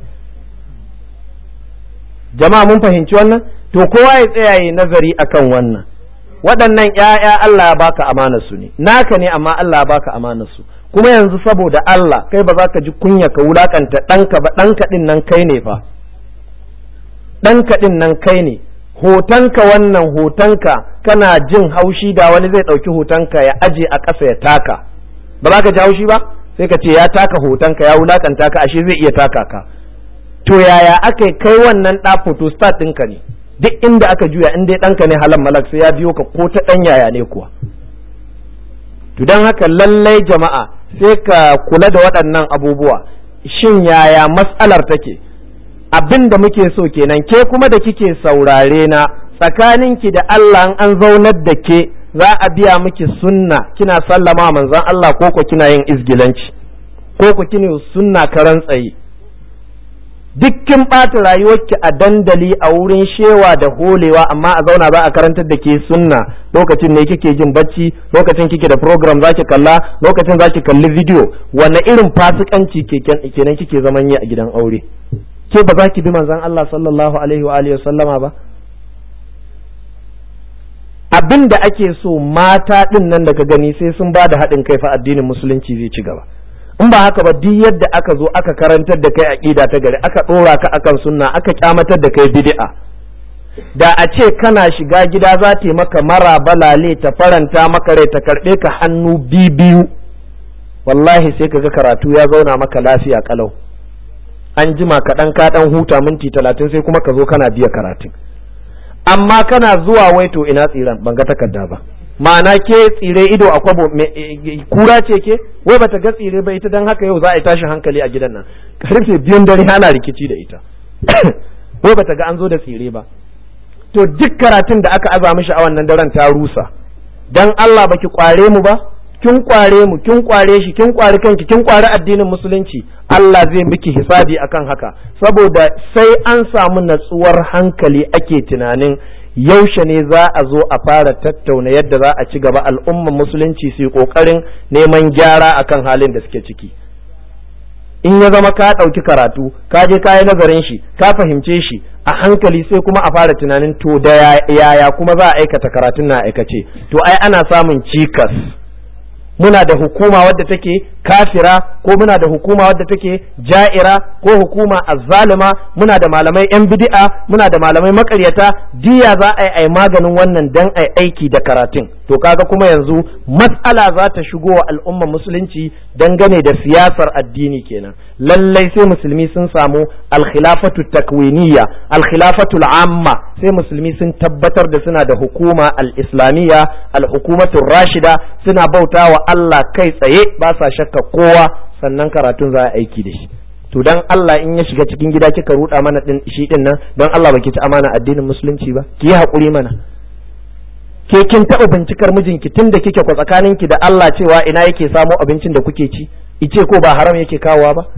jama'a mun fahimci wannan to kowa ya tsaya nazari akan wannan waɗannan ‘ya'ya Allah ya baka amanar su ne naka ne amma Allah ya baka amanar su kuma yanzu saboda Allah kai ba za ka ji kunya ka wulakanta ɗanka ba ɗanka ɗin nan kai ne fa ɗanka ɗin nan kai ne hotonka wannan hotonka kana jin haushi da wani zai ɗauki hotonka ya aje a ƙasa ya taka ba za ka ji haushi ba sai ka ce ya taka hotonka ya wulakanta ka ashe zai iya taka ka to yaya aka kai wannan ɗa photostat ɗinka ne duk inda aka juya in dai ɗanka ne halan malak sai ya biyo ka ko ta ɗan yaya ne kuwa to don haka lallai jama'a sai ka kula da waɗannan abubuwa shin yaya matsalar take abin da muke so kenan ke kuma da kike saurare na tsakaninki da Allah an zaunar da ke za a biya miki sunna kina sallama manzon Allah ko ko kina yin izgilanci ko ko kina sunna karan tsaye duk kin ɓata rayuwarki a dandali a wurin shewa da holewa amma a zauna za a karantar da ke sunna lokacin ne kike jin bacci lokacin kike da program za ki kalla lokacin za ki kalli video wanne irin fasikanci kenan kike zaman yi a gidan aure ke ba za ki bi manzon Allah sallallahu alaihi wa alihi sallama ba abin da ake so mata ɗin nan da ka gani sai sun ba da haɗin kai fa addinin musulunci zai ci gaba in ba haka ba duk yadda aka zo aka karantar da kai aqida ta gari aka ɗora ka akan sunna aka kyamatar da kai bid'a da a ce kana shiga gida za ta yi maka mara balale ta faranta maka rai ta karɓe ka hannu biyu wallahi sai ka ga karatu ya zauna maka lafiya kalau an jima kaɗan ka ɗan huta minti talatin sai kuma ka zo kana biya karatun amma kana zuwa wai to ina tsiran ban ga takarda ba ma'ana ke tsire ido a kwabo kura ce ke wai bata ga tsire ba ita dan haka yau za a yi tashin hankali a gidan nan karfe biyun dare ana rikici da ita wai bata ga an zo da tsire ba to duk karatun da aka aza mishi a wannan daren ta rusa dan Allah baki kware mu ba kin kware mu kin kware shi kin kware kanki kin kware addinin musulunci Allah zai miki hisabi akan haka saboda sai an samu natsuwar hankali ake tunanin yaushe ne za a zo a fara tattauna yadda za a ci gaba al'ummar musulunci su yi kokarin neman gyara akan halin da suke ciki in ya zama ka ɗauki karatu ka je ka yi nazarin shi ka fahimce shi a hankali sai kuma a fara tunanin to da yaya kuma za a aikata karatun na aikace to ai ana samun cikas muna da hukuma wadda take kafira ko muna da hukuma wadda take ja'ira ko hukuma azzalima muna da malamai yan bid'a muna da malamai makaryata diya za a yi ai maganin wannan dan ai aiki da karatun to kaga kuma yanzu matsala za ta shigo wa al'umma musulunci dangane da siyasar addini kenan lallai sai musulmi sun samu alkhilafatu takwiniya alkhilafatu al'amma sai musulmi sun tabbatar da suna da hukuma al-islamiyya al-hukumatu rashida suna bautawa Allah kai tsaye ba sa shakka kowa sannan karatun za a aiki da shi to dan Allah in ya shiga cikin gida kika ruda mana din shi din nan don Allah baki ci amana addinin musulunci ba ki yi hakuri mana ke kin taɓa bincikar mijinki tun da kike kwa tsakaninki da Allah cewa ina yake samo abincin da kuke ci ice ko ba haram yake kawowa ba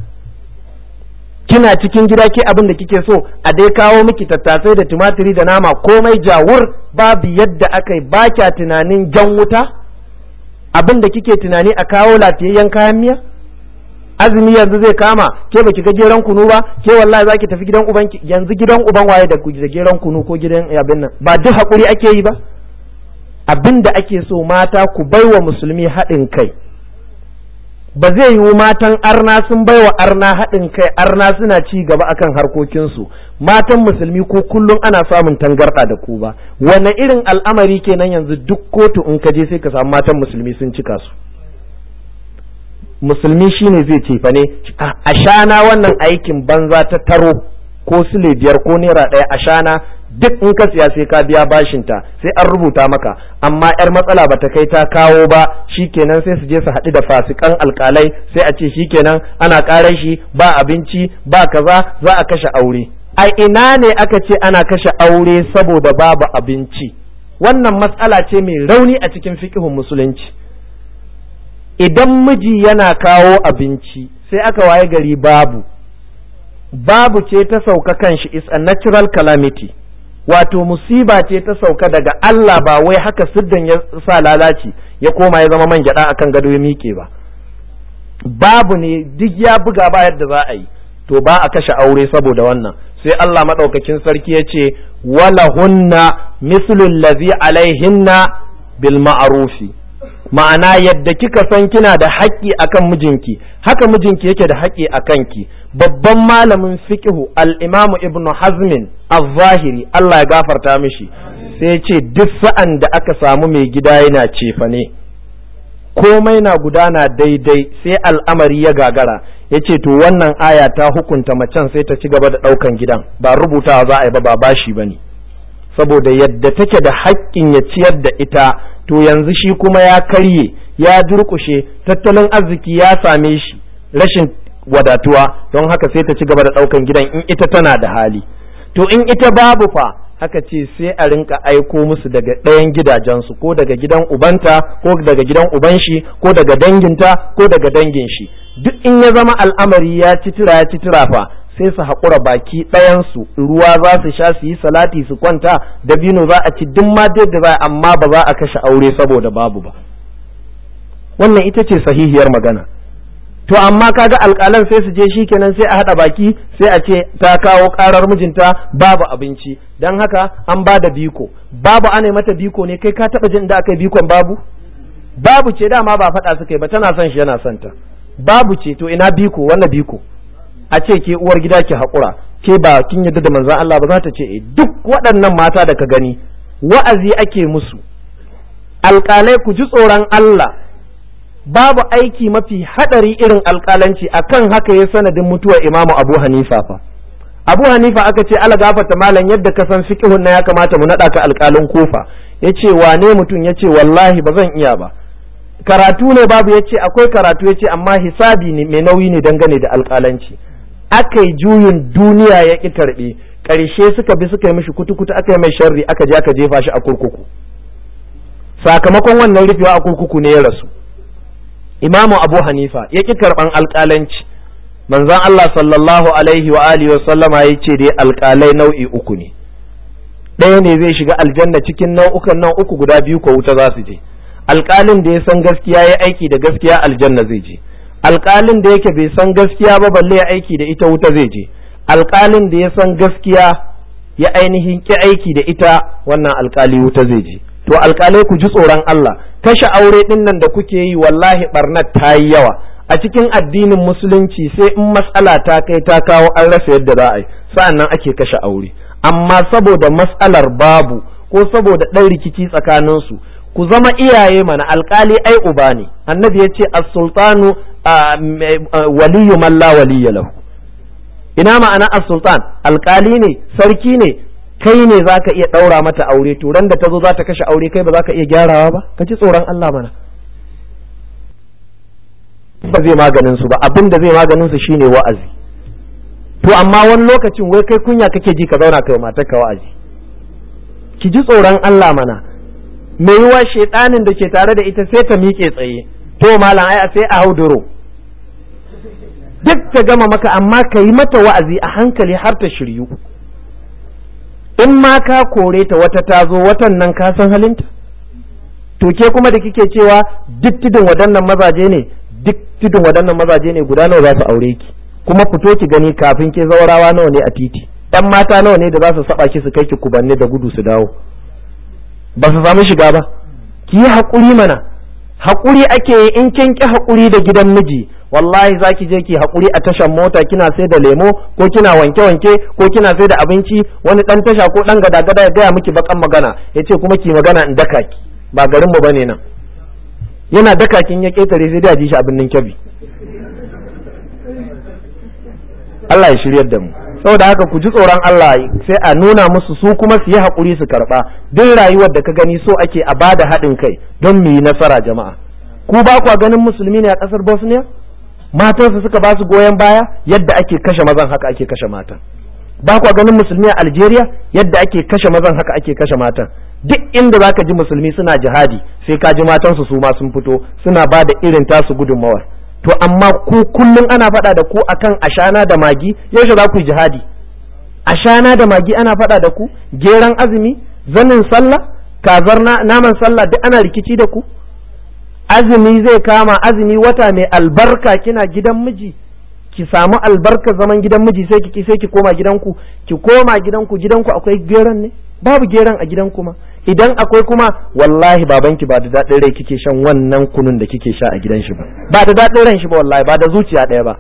kina cikin gida ke abin da kike so a dai kawo miki tattasai da tumatiri da nama komai jawur babu yadda aka yi ba kya tunanin jan wuta abin da kike tunani a kawo lafiyayyen kayan miya azumi yanzu zai kama ke baki ga geran kunu ba ke wallahi zaki tafi gidan uban yanzu gidan uban waye da da geran kunu ko gidan abin nan ba duk hakuri ake yi ba abin da ake so mata ku baiwa musulmi haɗin kai ba zai yiwu matan arna sun baiwa arna haɗin kai arna suna ci gaba akan harkokinsu matan musulmi ko kullum ana samun tangarɗa da ku ba wane irin al'amari kenan yanzu duk kotu in ka je sai ka samu matan musulmi sun cika su musulmi shine zai cefa ne a shana wannan aikin banza ta taro ko sule biyar ko naira ɗaya a shana duk in ka siya sai ka biya bashinta sai an rubuta maka amma yar matsala ba ta kai ta kawo ba shikenan sai su je su haɗu da fasikan alkalai sai a ce shikenan ana ƙarar shi ba abinci ba kaza za a kashe aure a ina ne aka ce ana kashe aure saboda babu abinci wannan matsala ce mai rauni a cikin fiƙihun musulunci idan miji yana kawo abinci sai aka waye gari babu babu ce ta sauka kanshi is a natural calamity wato musiba ce ta sauka daga Allah ba wai haka siddan ya sa lalaci ya koma ya zama man gyada akan gado ya miƙe ba babu ne duk ya buga ba yadda za a yi to ba a kashe aure saboda wannan sai Allah maɗaukakin sarki ya ce wala hunna mislul lazi alaihinna bil ma'rufi ma'ana yadda kika san kina da haƙƙi akan mijinki haka mijinki yake da haƙƙi a kanki babban malamin fiqhu al-imam ibnu hazmin az-zahiri Allah ya gafarta mishi sai ya ce duk sa'an da aka samu mai gida yana cefa ne komai na gudana daidai sai al'amari ya gagara ya ce to wannan aya ta hukunta macen sai ta ci gaba da ɗaukan gidan ba rubutawa za a yi ba ba bashi ba ne saboda yadda take da haƙƙin ya ciyar da ita to yanzu shi kuma ya karye ya durƙushe tattalin arziki ya same shi rashin wadatuwa don haka sai ta ci gaba da ɗaukan gidan in ita tana da hali to in ita babu fa haka ce sai a rinka aiko musu daga ɗayan gidajensu ko daga gidan ubanta ko daga gidan uban shi ko daga danginta ko daga dangin shi duk in ya zama al'amari ya ci tira ya ci tira fa sai su haƙura baki ɗayansu ruwa za su sha su yi salati su kwanta dabino za a ci duk ma da za amma ba za a kashe aure saboda babu ba wannan ita ce sahihiyar magana to amma kaga alƙalan sai su je shi kenan sai a haɗa baki sai a ce ta kawo ƙarar mijinta babu abinci don haka an ba da biko babu ana mata biko ne kai ka taɓa jin da aka yi bikon babu babu ce dama ba faɗa suka yi ba tana son shi yana son ta babu ce to ina biko wannan biko a ce ke uwar gida ki haƙura ke ba kin yadda da manzon Allah ba za ta ce duk waɗannan mata da ka gani wa'azi ake musu alƙalai ku ji tsoron Allah babu aiki mafi hadari irin alƙalanci akan haka ya sanadin mutuwar imamu abu hanifa fa abu hanifa aka ce ala gafarta malam yadda ka san fiqhun na ya kamata mu naɗa ka alƙalin kofa ya ce wane mutum ya ce wallahi ba zan iya ba karatu ne babu ya ce akwai karatu ya ce amma hisabi ne mai nauyi ne dangane da alƙalanci aka yi juyin duniya ya ƙi karɓe ƙarshe suka bi suka yi mishi kutu-kutu aka yi mai sharri aka je aka jefa shi a kurkuku sakamakon wannan rufewa a kurkuku ne ya rasu imamu abu hanifa ya ƙi karɓan alƙalanci manzon Allah sallallahu alaihi wa alihi wa sallama ya ce dai alƙalai nau'i uku ne ɗaya ne zai shiga aljanna cikin nau'ukan nan uku guda biyu ko wuta za su je alƙalin da ya san gaskiya ya aiki da gaskiya aljanna zai je alƙalin da yake bai san gaskiya ba balle ya aiki da ita wuta zai je alƙalin da ya san gaskiya ya ainihin ki aiki da ita wannan alƙali wuta zai je to alƙalai ku ji tsoron Allah kashe aure ɗin nan da kuke yi wallahi barnat ta yi yawa a cikin addinin musulunci sai in matsala ta kai ta kawo an rasa yadda za a yi sa'an nan ake kashe aure amma saboda matsalar babu ko saboda ɗan rikici tsakaninsu ku zama iyaye mana alkali ai uba ne annabi ya ce as-sultanu waliyu man la waliya lahu ina ma'ana as-sultan alkali ne sarki ne kai ne zaka iya ɗaura mata aure to ran da ta zo za ta kashe aure kai ba za ka iya gyarawa ba ka ji tsoron Allah mana ba zai maganin su ba abin da zai maganin su shine wa'azi to amma wani lokacin wai kai kunya kake ji ka zauna kai matar ka wa'azi ki ji tsoron Allah mana me yiwa shedanin da ke tare da ita sai ta miƙe tsaye to malam ai sai a hauduro duk ta gama maka amma ka yi mata wa'azi a hankali har ta shiryu in ma ka kore ta wata ta zo watan nan ka san halinta to ke kuma da kike cewa duk tudun waɗannan mazaje ne duk tudun waɗannan mazaje ne guda nawa za su aure ki kuma fito ki gani kafin ke zaurawa nawa ne a titi ɗan mata nawa ne da za su saba ki su kai ki kubanne da gudu su dawo ba su samu shiga ba ki yi haƙuri mana haƙuri ake yi in kin ki haƙuri da gidan miji wallahi za ki je ki haƙuri a tashan mota kina sai da lemo ko kina wanke-wanke ko kina sai da abinci wani ɗan tasha ko ɗan gada-gada ya gaya miki bakan magana ya ce kuma ki magana in daka ki ba garinmu ba ne nan yana daka kin ya ƙetare sai da ji shi abin nan kyabi Allah ya shiryar da mu saboda haka ku ji tsoron Allah sai a nuna musu su kuma su yi haƙuri su karɓa duk rayuwar da ka gani so ake a bada haɗin kai don mu yi nasara jama'a ku ba kwa ganin musulmi ne a ƙasar Bosnia matansu suka ba su goyon baya yadda ake kashe mazan haka ake kashe matan ba kwa ganin musulmi a Algeria yadda ake kashe mazan haka ake kashe matan duk inda zaka ji musulmi suna jihadi sai ka ji matansu su ma sun fito suna ba da irin tasu gudunmawar to amma ku kullum ana faɗa da ku akan ashana da magi yaushe za ku yi jihadi ashana da magi ana faɗa da ku geran azumi zanin sallah kazar naman sallah duk ana rikici da ku azumi zai kama azumi wata mai albarka kina gidan miji ki samu albarka zaman gidan miji sai ki sai ki koma gidanku ki koma gidanku gidanku akwai geran ne babu geran a gidanku ma idan akwai kuma wallahi babanki ba da daɗin rai kike shan wannan kunun da kike sha a gidan shi ba ba da daɗin ran shi ba wallahi ba da zuciya ɗaya ba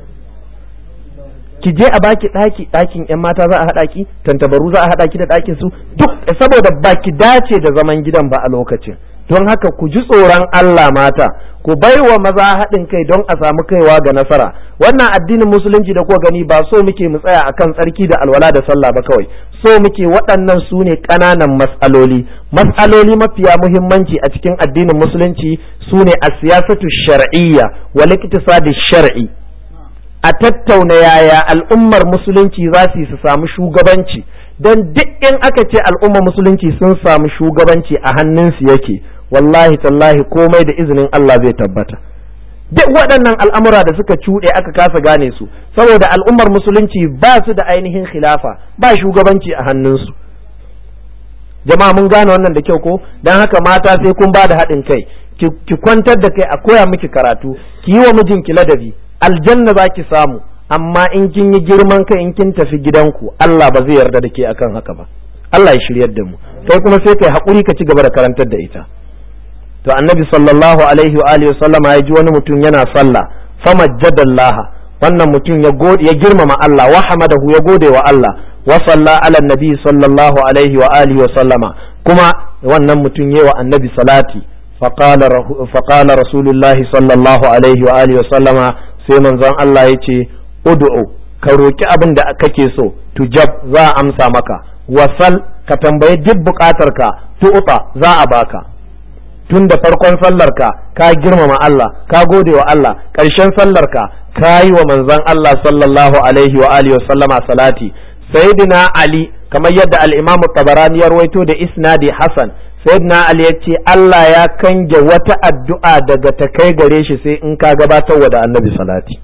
ki je a baki ɗaki ɗakin ƴan mata za a haɗa ki tantabaru za a haɗa ki da ɗakin su duk saboda ba ki dace da zaman gidan ba a lokacin don haka ku ji tsoron Allah mata ku bai wa maza haɗin kai don a samu kaiwa ga nasara wannan addinin musulunci da kuka gani ba so muke mu tsaya akan tsarki da alwala da sallah ba kawai so muke waɗannan su ne ƙananan matsaloli matsaloli mafiya muhimmanci a cikin addinin musulunci su ne a siyasatu shar'iyya wal iktisadi shar'i a tattauna yaya al'ummar musulunci za su su samu shugabanci don duk in aka ce al'ummar musulunci sun samu shugabanci a hannunsu yake wallahi tallahi komai da izinin Allah zai tabbata duk waɗannan al'amura da suka cuɗe aka kasa gane su saboda al'ummar musulunci ba su da ainihin khilafa ba shugabanci a hannunsu jama'a mun gane wannan da kyau ko don haka mata sai kun ba da haɗin kai ki kwantar da kai a koya miki karatu ki yi wa mijinki ladabi aljanna za ki samu amma in kin yi girman kai in kin tafi gidanku Allah ba zai yarda da ke akan haka ba Allah ya shiryar da mu kai kuma sai kai hakuri ka ci gaba da karantar da ita to annabi sallallahu alaihi wa alihi sallama ya ji wani mutum yana sallah famajjadallaha wannan mutum ya gode ya girmama Allah wa hamadahu ya gode wa Allah wa salla ala nabi sallallahu alaihi wa alihi wa sallama kuma wannan mutum yayi wa annabi salati faqala faqala rasulullah sallallahu alaihi wa alihi wa sallama sai manzon Allah yace ud'u ka roki abin da kake so tujab za a amsa maka wasal ka tambayi duk bukatarka tu'ta za a baka tun da farkon sallarka ka girmama Allah ka gode wa Allah ƙarshen sallarka ka yi wa manzon Allah sallallahu alaihi wa alihi sallama salati sayyidina Ali kamar yadda al-Imam Tabarani ya rawaito da isnadi Hasan sayyidina Ali yace Allah ya kange wata addu'a daga ta kai gare shi sai in ka gabatar wa da Annabi salati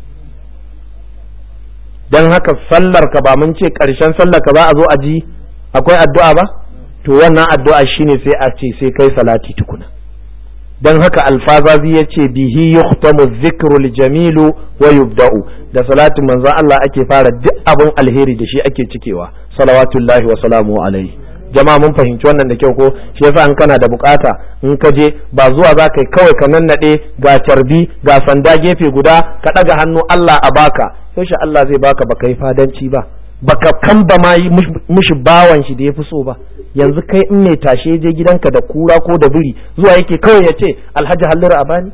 dan haka sallarka ba mun ce ƙarshen sallarka za a zo a ji akwai addu'a ba to wannan addu'a shine sai a ce sai kai salati tukuna don haka alfazazi ya ce bihi yuhtamu zikrul jamilu wa yubda'u da salatin manzon Allah ake fara duk abin alheri da shi ake cikewa salawatullahi wa salamu alaihi jama'a mun fahimci wannan da kyau ko shi yasa in kana da bukata in ka je ba zuwa za ka yi kawai ka nannade ga carbi ga sanda gefe guda ka ɗaga hannu Allah a baka yaushe Allah zai baka baka yi fadanci ba baka kamba ma yi mushi bawan shi da ya fi so ba yanzu kai in mai tashe je gidanka da kura ko da biri zuwa yake kawai ya ce alhaji halliru a bani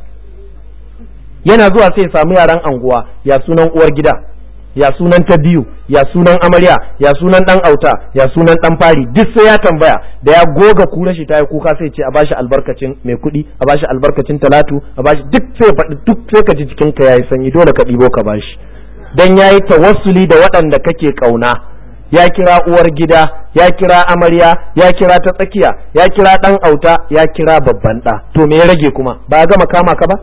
yana zuwa sai ya samu yaran anguwa ya sunan uwar gida ya sunan ta biyu ya sunan amarya ya sunan dan auta ya sunan dan fari duk sai ya tambaya da ya goga kura shi ta yi kuka sai ce a bashi albarkacin mai kuɗi a bashi albarkacin talatu a bashi duk sai faɗi duk sai ka ji jikinka yayi sanyi dole ka ɗibo ka bashi dan yayi tawassuli da waɗanda kake ƙauna ya kira uwar gida ya kira amarya ya kira ta tsakiya ya kira ɗan auta ya kira babban ɗa to me ya rage kuma ba a gama kama ka ba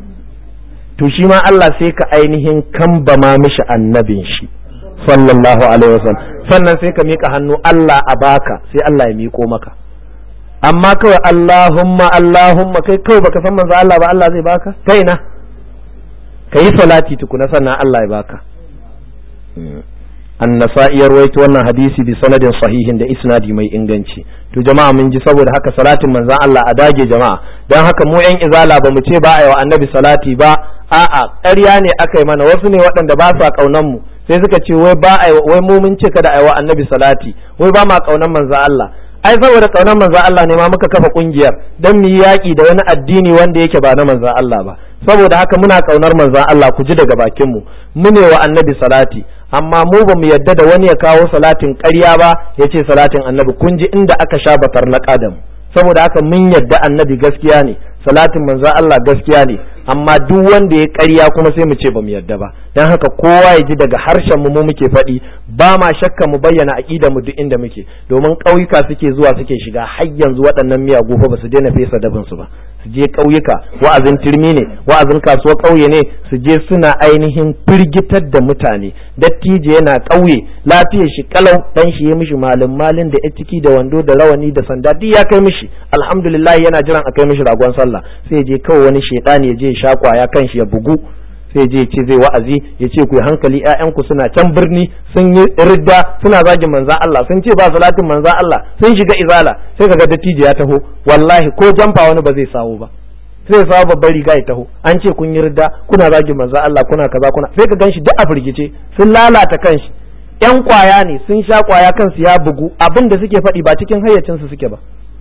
to shi ma Allah sai ka ainihin kambama mishi annabin shi sallallahu alaihi wasallam sannan sai ka mika hannu Allah a baka sai Allah ya miko maka amma kawai Allahumma Allahumma kai kawai baka san manzo Allah ba Allah zai baka kai na ka yi salati tukuna sannan Allah ya baka annasa'i ya rawaito wannan hadisi bi sanadin sahihin da isnadi mai inganci to jama'a mun ji saboda haka salatin manzon Allah a dage jama'a dan haka mu yan izala ba mu ce ba a yi wa annabi salati ba a'a ƙarya ne aka yi mana wasu ne waɗanda ba sa kaunan mu sai suka ce wai ba a wai mu mun ce kada a yi wa annabi salati wai ba ma kaunan manzon Allah ai saboda kaunar manzon Allah ne ma muka kafa kungiyar dan mu yi yaki da wani addini wanda yake ba na manzon Allah ba saboda haka muna kaunar manzon Allah ku ji daga bakin mu mu ne wa annabi salati amma mu ba mu yadda da wani ya kawo salatin ƙarya ba ya ce salatin annabi kun ji inda aka sha batar na ƙadam saboda haka mun yadda annabi gaskiya ne salatin manzon Allah gaskiya ne amma duk wanda ya ƙarya kuma sai mu ce ba mu yadda ba dan haka kowa ya ji daga harshen mu mu muke faɗi ba ma shakka mu bayyana aqidar mu duk inda muke domin ƙauyuka suke zuwa suke shiga har yanzu waɗannan miyagu fa ba su daina fesa dabin su ba su je ƙauyuka wa'azin turmi ne wa'azin kasuwar ƙauye ne su je suna ainihin firgitar da mutane dattijo yana ƙauye lafiyar shi kalau dan shi ya mishi malin malin da ya ciki da wando da rawani da sanda duk ya kai mishi alhamdulillah yana jiran a kai mishi ragon sallah sai je kawai wani shedani ya je ya sha kwaya kan shi ya bugu sai je ce zai wa'azi ya ce ku yi hankali ƴaƴanku suna can birni sun yi ridda suna zagin manzan Allah sun ce ba salatin manzan Allah sun shiga izala sai kaga dattijo ya taho wallahi ko jamfa wani ba zai sawo ba sai sawo babbar riga ya taho an ce kun yi ridda kuna zagin manzan Allah kuna kaza kuna sai ka ganshi duk a firgice sun lalata kanshi ƴan kwaya ne sun sha kwaya kansu ya bugu abin da suke faɗi ba cikin hayyacinsu suke ba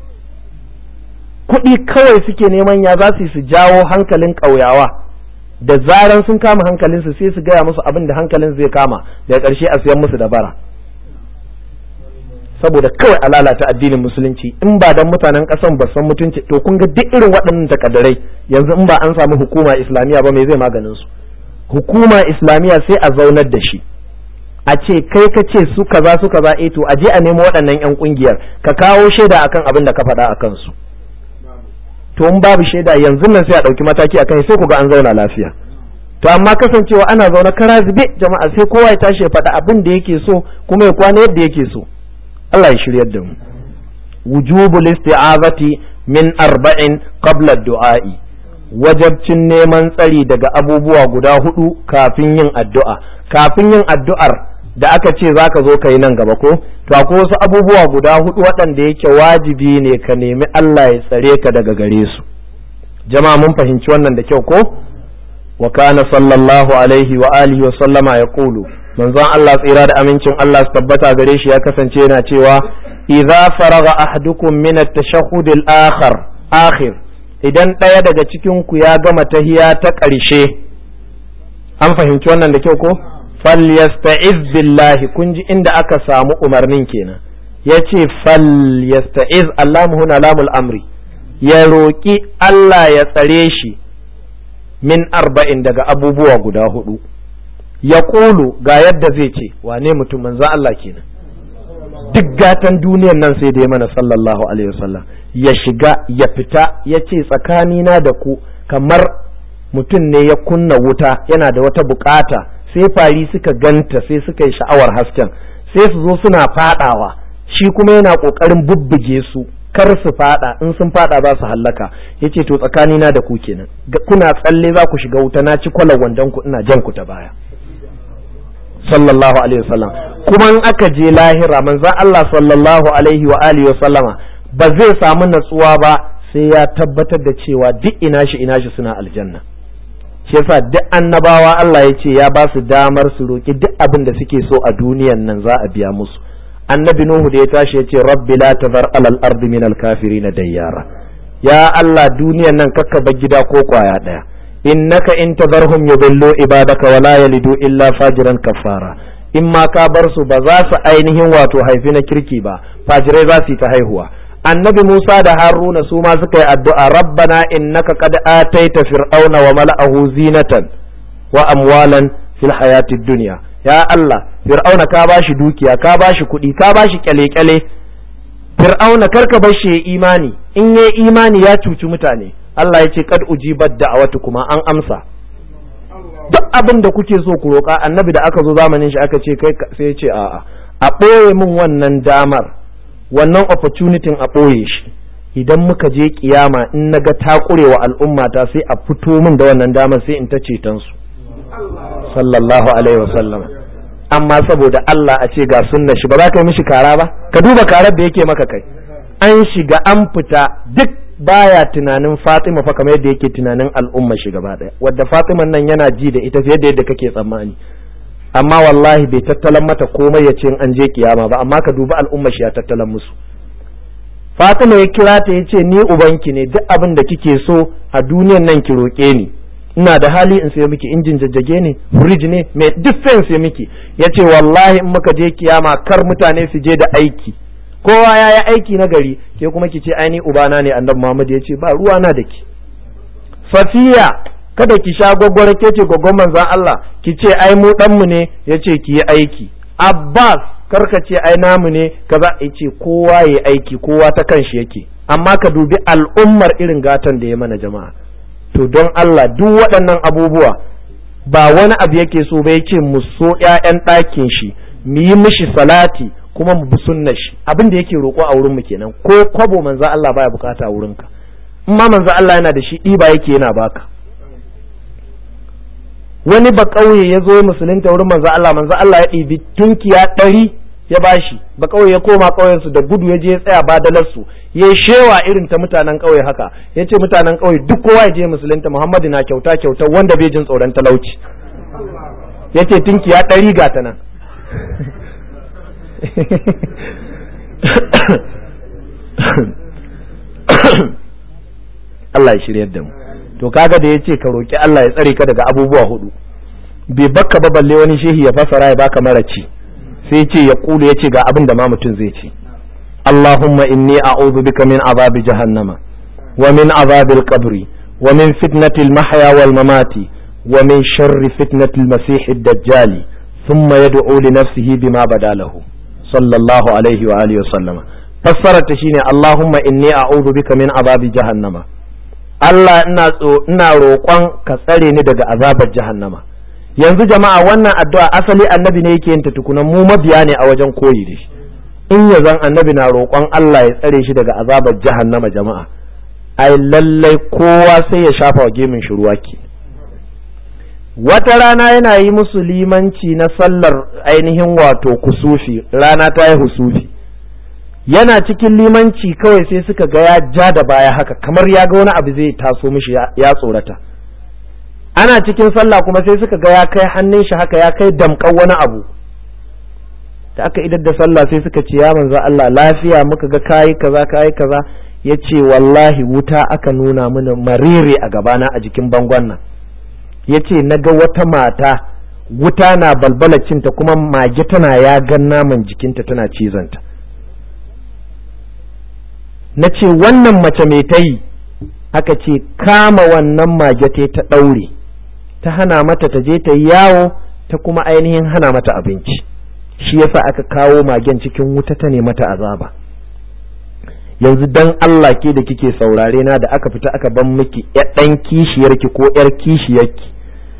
kuɗi kawai suke neman ya za su su jawo hankalin ƙauyawa da zaran sun kama hankalinsu sai su gaya musu abin da hankalin zai kama daga ƙarshe a siyan musu da bara saboda kawai a lalata addinin musulunci in ba dan mutanen ƙasan ba san mutunci to kun ga duk irin waɗannan takaddarai yanzu in ba an samu hukuma islamiyya ba me zai maganin su hukuma islamiyya sai a zaunar da shi a ce kai ka ce su kaza su kaza eh to a je a nemo waɗannan yan kungiyar ka kawo shaida akan abin da ka faɗa akan su to in babu shaida yanzu nan sai a ɗauki mataki a kai sai ku ga an zauna lafiya to amma kasancewa ana zaune kara zube jama'a sai kowa ya tashi ya faɗa abin da yake so kuma ya kwana yadda yake so Allah ya shiryar da mu wujubul isti'azati min arba'in qabla du'a'i wajabcin neman tsari daga abubuwa guda hudu kafin yin addu'a kafin yin addu'ar da aka ce za ka zo ka yi nan gaba ko to akwai wasu abubuwa guda hudu waɗanda yake wajibi ne ka nemi Allah ya tsare ka daga gare su jama'a mun fahimci wannan da kyau ko wa kana sallallahu alaihi wa alihi wa sallama ya kulu manzon Allah tsira da amincin Allah su tabbata gare shi ya kasance yana cewa idza faraga ahadukum min at-tashahhud al-akhir akhir idan ɗaya daga cikin ku ya gama tahiya ta ƙarshe an fahimci wannan da kyau ko falyasta'iz billahi kun ji inda aka samu umarnin kenan yace falyasta'iz Allahu huna lamul amri ya roƙi Allah ya tsare shi min arba'in daga abubuwa guda hudu ya ƙulu ga yadda zai ce wane mutum manzo Allah kenan duk gatan duniyan nan sai da ya mana sallallahu alaihi wasallam ya shiga ya fita ya ce tsakanina da ku kamar mutum ne ya kunna wuta yana da wata bukata sai fari suka ganta sai suka yi sha'awar hasken sai su zo suna fadawa shi kuma yana kokarin bubbuge su kar su fada in sun fada za su hallaka yace to tsakanina da ku kenan kuna tsalle za ku shiga wuta na ci kwalar wandon ku ina jan ku ta baya sallallahu alaihi wasallam kuma in aka je lahira manzon Allah sallallahu alaihi wa alihi wasallama ba zai samu natsuwa ba sai ya tabbatar da cewa duk ina shi ina shi suna aljanna shi yasa duk annabawa Allah ya ce ya ba su damar su roki duk abin da suke so a duniyan nan za a biya musu annabi nuhu da ya tashi ya ce rabbi la tazar alal ardi min al kafirin dayyara ya Allah duniyan nan kakka bar gida ko kwaya daya innaka in tazarhum yudillu ibadaka wa la yalidu illa fajiran kafara in ma ka bar su ba za su ainihin wato haifi na kirki ba fajirai za su yi ta haihuwa annabi Musa da Haruna su ma suka yi addu'a rabbana innaka qad ataita fir'auna wa mala'ahu zinatan wa amwalan fil hayatid dunya ya Allah fir'auna ka bashi dukiya ka bashi kuɗi ka bashi kyale-kyale fir'auna karka bar shi imani in yayi imani ya cuci mutane Allah ya ce kad ujibat da'awatu kuma an amsa duk abin da kuke so ku roƙa annabi da aka zo zamanin shi aka ce kai sai ya ce a'a a ɓoye min wannan damar wannan opportunity a ɓoye shi idan muka je kiyama in na ga ta ƙurewa al'ummata sai a fito min da wannan damar sai in ta ceton su sallallahu alaihi wasallam amma saboda Allah a ce ga sunna shi ba za ka yi mishi kara ba ka duba karar da yake maka kai an shiga an fita duk baya tunanin Fatima fa kamar yadda yake tunanin al'umma shi gaba daya wadda Fatima nan yana ji da ita fiye da yadda kake tsammani amma wallahi bai tattalan mata komai ya ce an je kiyama ba amma ka dubi al'umma shi ya tattalan musu Fatima ya kira ta ya ce ni ubanki ne duk abin da kike so a duniyan nan ki roƙe ni ina da hali in sai miki injin jajjage ne firij ne mai duk sai miki ya ce wallahi in muka je kiyama kar mutane su je da aiki kowa ya yi aiki na gari ke kuma ki ce aini ubana ne annabi Muhammad ya ce ba ruwa na da ki Safiya kada ki sha gwaggwara ke ce gwaggon manzan Allah ki ce ai mu dan mu ne ya ce ki yi aiki Abbas karka ce ai namu ne kaza ya ce kowa ya aiki kowa ta kanshi yake amma ka dubi al'ummar irin gatan da ya mana jama'a to don Allah duk waɗannan abubuwa ba wani abu yake so ba yake mu so ƴaƴan ɗakin shi mu yi mishi salati kuma mu bi sunnar shi abin da yake roƙo a wurin mu kenan ko kwabo manzo Allah baya bukata a wurinka in ma manzo Allah yana da shi ɗiba yake yana baka wani ba ƙauye ya zo musulunta wurin manzo Allah manzo Allah ya ɗibi tunkiya ɗari ya bashi ba ƙauye ya koma ƙauyensu da gudu ya je ya tsaya badalarsu ya shewa irin ta mutanen ƙauye haka ya ce mutanen ƙauye duk kowa ya je musulunta Muhammadu na kyauta kyauta wanda bai jin tsoron talauci ya ce tunkiya ɗari ga ta nan Allah ya shiryar da mu to kaga da ya ce ka roƙi Allah ya tsare ka daga abubuwa hudu bai bakka ba balle wani shehi ya fasara ya baka mara ci sai ce ya kulu ya ce ga abin da ma mutum zai ce Allahumma inni a'udhu bika min azabi jahannama wa min azabil qabri wa min fitnatil mahya wal mamati wa min sharri fitnatil masih ad-dajjal thumma yad'u li nafsihi bima badalahu sallallahu alaihi wa alihi wa sallama fassara ta shine Allahumma inni a'udhu bika min azabi jahannama Allah ina ina roƙon ka tsare ni daga azabar jahannama yanzu jama'a wannan addu'a asali annabi ne yake yin ta tukunan mu mabiya ne a wajen koyi da shi in ya zan annabi na roƙon Allah ya tsare shi daga azabar jahannama jama'a ai lallai kowa sai ya shafa wa gemin shi ruwa ke wata rana yana yi musu limanci na sallar ainihin wato kusufi rana ta yi husufi yana cikin limanci kawai sai suka ga ya ja da baya haka kamar ya ga wani abu zai taso mishi ya tsorata ana cikin sallah kuma sai suka ga ya kai hannun shi haka ya kai damƙan wani abu da aka idar da sallah sai suka ce ya manzo Allah lafiya muka ga kayi kaza kayi kaza ya ce wallahi wuta aka nuna mini marire a gabana a jikin bangon nan ya ce na ga wata mata wuta na balbala cinta kuma mage tana ya gan naman jikinta tana cizanta na ce wannan mace mai ta yi aka ce kama wannan mage ta ta ɗaure ta hana mata ta je ta yi yawo ta kuma ainihin hana mata abinci shi yasa aka kawo magen cikin wuta ta ne mata azaba yanzu dan Allah ke da kike saurare na da aka fita aka ban miki ɗan kishiyarki ko ƴar kishiyarki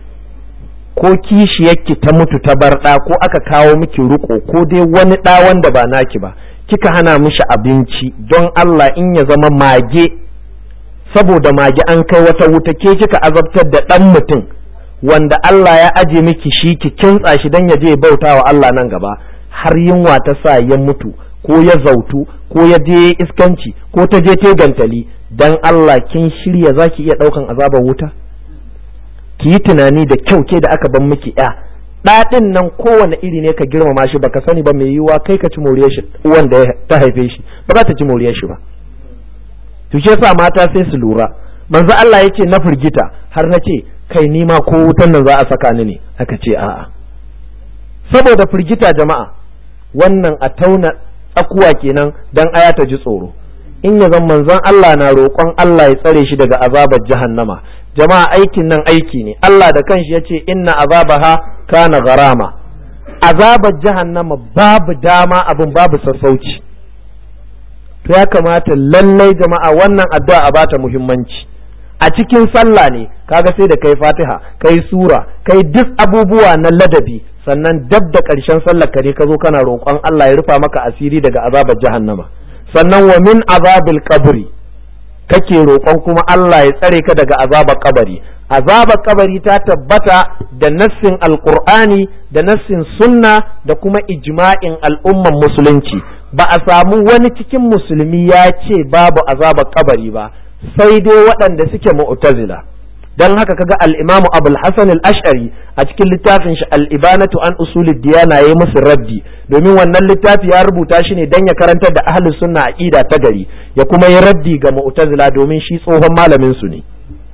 ko kishiyarki ta mutu ta bar ɗa ko aka kawo miki ruko ko dai wani ɗa wanda ba naki ba kika hana mishi abinci don Allah in ya zama mage saboda mage an kai wata wuta ke kika azabtar da ɗan mutum wanda Allah ya aje miki shi ki kintsa shi don ya je bauta wa Allah nan gaba har yunwa ta sa ya mutu ko ya zautu ko ya je iskanci ko ta je te gantali dan Allah kin shirya zaki iya ɗaukan azabar wuta ki yi tunani da kyau ke da aka ban miki ya ɗaɗin nan kowane iri ne ka girmama shi baka sani ba mai yiwuwa kai ka ci moriyar shi wanda ta haife shi ba za ta ci moriyar shi ba to shi yasa mata sai su lura manzo Allah ya ce na firgita har na ce kai ni ma ko wutan nan za a saka ni ne aka ce a'a saboda firgita jama'a wannan a tauna tsakuwa kenan dan aya ta ji tsoro in ya zan manzon Allah na roƙon Allah ya tsare shi daga azabar jahannama jama'a aikin nan aiki ne Allah da kanshi ya ce inna azabaha kana garama azabar jahannama babu dama abin babu sassauci to ya kamata lallai jama'a wannan addu'a a bata muhimmanci a cikin sallah ne kaga sai da kai fatiha kai sura kai duk abubuwa na ladabi sannan dab da ƙarshen sallar ka ne ka zo kana roƙon Allah ya rufa maka asiri daga azabar jahannama sannan wa min azabil qabri kake roƙon kuma Allah ya tsare ka daga azabar kabari azabar kabari ta tabbata da nassin alqur'ani da nassin sunna da kuma ijma'in al'umman musulunci ba a samu wani cikin musulmi ya ce babu azabar kabari ba sai dai waɗanda suke mu'tazila dan haka kaga al-Imam Abul Hasan al-Ash'ari a cikin littafin shi al-Ibanatu an usulid diyana yayi musu raddi domin wannan littafi ya rubuta shi ne dan ya karantar da ahlus sunna aqida ta gari ya kuma yi raddi ga mu'tazila domin shi tsohon malamin su ne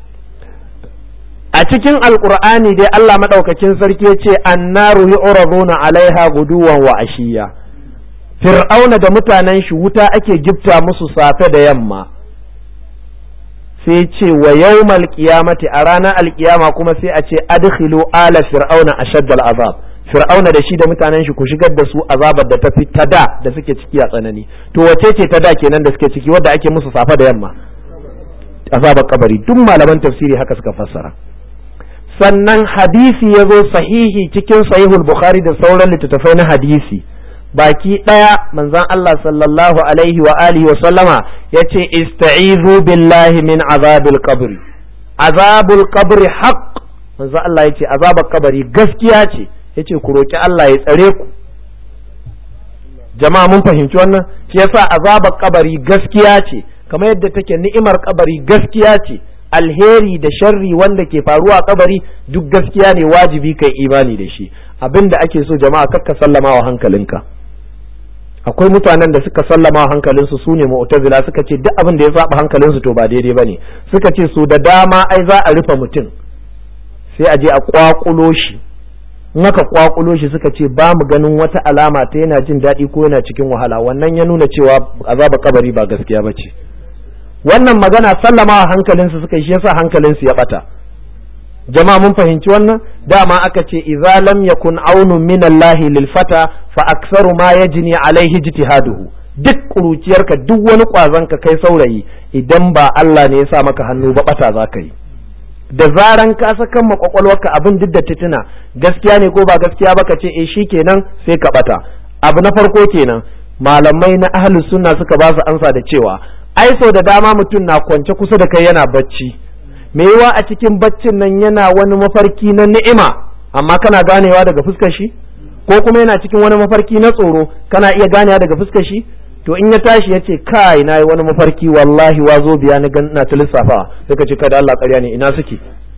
a cikin alqur'ani dai Allah madaukakin sarki yace annaru yu'raduna alaiha guduwan wa ashiya fir'auna da mutanen shi wuta ake gifta musu safe da yamma sai ce wa yawmal qiyamati a ranar alkiyama kuma sai a ce adkhilu ala fir'auna ashaddal azab fir'auna da shi da mutanen shi ku shigar da su azabar da tafi ta da da suke ciki a tsanani to wace ce ta da kenan da suke ciki wadda ake musu safa da yamma azabar kabari duk malaman tafsiri haka suka fassara sannan hadisi ya zo sahihi cikin sahihul bukhari da sauran littattafai na hadisi baki ɗaya manzon Allah sallallahu alaihi wa alihi wa sallama yace ista'izu billahi min azabil qabri azabul qabri haqq manzon Allah yace azabar kabari gaskiya ce yace ku roki Allah ya tsare ku jama'a mun fahimci wannan shi yasa azabar kabari gaskiya ce kamar yadda take ni'imar kabari gaskiya ce alheri da sharri wanda ke faruwa a kabari duk gaskiya ne wajibi kai imani da shi abinda ake so jama'a kakka sallama wa hankalinka akwai mutanen da suka sallama wa hankalinsu su ne mu'tazila suka ce duk abin da ya saba hankalinsu to ba daidai bane suka ce su da dama ai za a rufe mutum sai a je a kwakulo shi in aka kwakulo shi suka ce ba mu ganin wata alama ta yana jin daɗi ko yana cikin wahala wannan ya nuna cewa azaba kabari ba gaskiya ba ce wannan magana sallama wa hankalinsu suka yi shi yasa hankalinsu ya bata jama'a mun fahimci wannan dama aka ce idza lam yakun aunun min Allah lil fata fa aktsaru ma yajni alaihi ijtihaduhu duk kuruciyarka duk wani kwazon ka kai saurayi idan ba Allah ne ya sa maka hannu ba bata za ka yi da zaran ka sakan makwakwalwarka abin duk da titina gaskiya ne ko ba gaskiya ba ka ce eh shikenan sai ka bata abu na farko kenan malamai na ahlus sunna suka ba su ansa da cewa ai sau da dama mutum na kwance kusa da kai yana bacci me yiwa a cikin baccin nan yana wani mafarki na ni'ima amma kana ganewa daga fuskar shi ko kuma yana cikin wani mafarki na tsoro kana iya ganewa daga fuskar shi to in ya tashi ya ce kai na yi wani mafarki wallahi wazo biya na gan na ta lissafa sai ka ce kada Allah ƙarya ne ina suke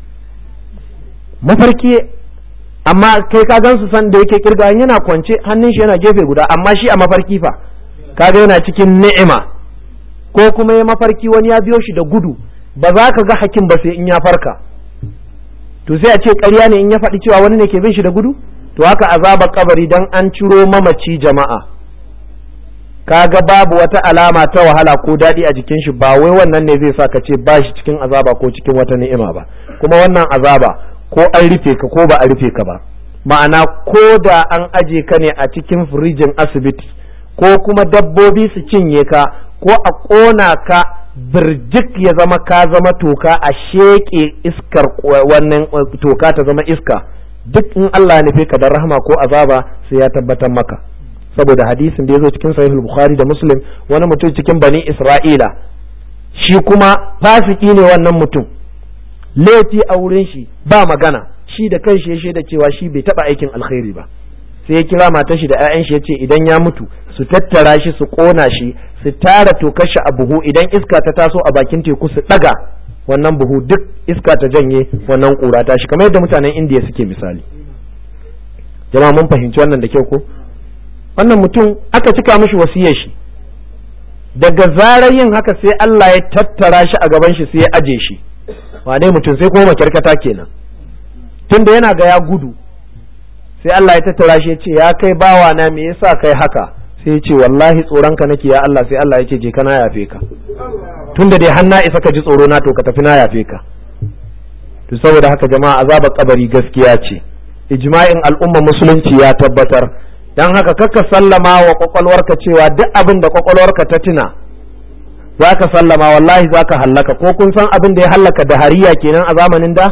mafarki amma kai ka gan su san da yake kirga yana kwance hannun shi yana gefe guda amma shi a mafarki fa kaga yana cikin ni'ima ko kuma ya mafarki wani ya biyo shi da gudu ba za ka ga hakim ba sai in ya farka to sai a ce ƙarya ne in ya faɗi cewa wani ne ke bin shi da gudu to haka azabar kabari dan an ciro mamaci jama'a kaga babu wata alama ta wahala ko daɗi a jikin shi ba wai wannan ne zai sa ka ce ba shi cikin azaba ko cikin wata ni'ima ba kuma wannan azaba ko an rufe ka ko ba a rufe ka ba ma'ana ko da an aje ka ne a cikin firijin asibiti ko kuma dabbobi su cinye ka ko a ƙona ka birjik ya zama ka zama toka a sheƙe iskar wannan toka ta zama iska duk in Allah ya nufe ka da rahama ko azaba sai ya tabbatar maka saboda hadisin da ya zo cikin sahihul bukhari da muslim wani mutum cikin bani isra'ila shi kuma fasiki ne wannan mutum laifi a wurin shi ba magana shi da kanshi ya shaida cewa shi bai taba aikin alkhairi ba sai ya kira matar shi da 'ya'yan shi ya ce idan ya mutu su tattara shi su kona shi su tara tokar shi a buhu idan iska ta taso a bakin teku su daga wannan buhu duk iska ta janye wannan kura ta shi kamar yadda mutanen indiya suke misali jama'a mun fahimci wannan da kyau ko wannan mutum aka cika mishi wasiyar shi daga zarar yin haka sai Allah ya tattara shi a gaban shi sai ya aje shi wane mutum sai kuma makyarkata kenan tunda yana ga ya gudu sai Allah ya tattara shi ya ce ya kai bawa na me yasa kai haka sai ya ce wallahi tsoronka nake ya Allah sai Allah ya ce je kana yafe ka tunda dai har na isa ka ji tsoro na to ka tafi na yafe ka to saboda haka jama'a azabar kabari gaskiya ce ijma'in al'umma musulunci ya tabbatar dan haka kakka sallama wa kwakwalwarka cewa duk abin da kwakwalwarka ta tuna za ka sallama wallahi za ka hallaka ko kun san abin da ya hallaka da hariya kenan a zamanin da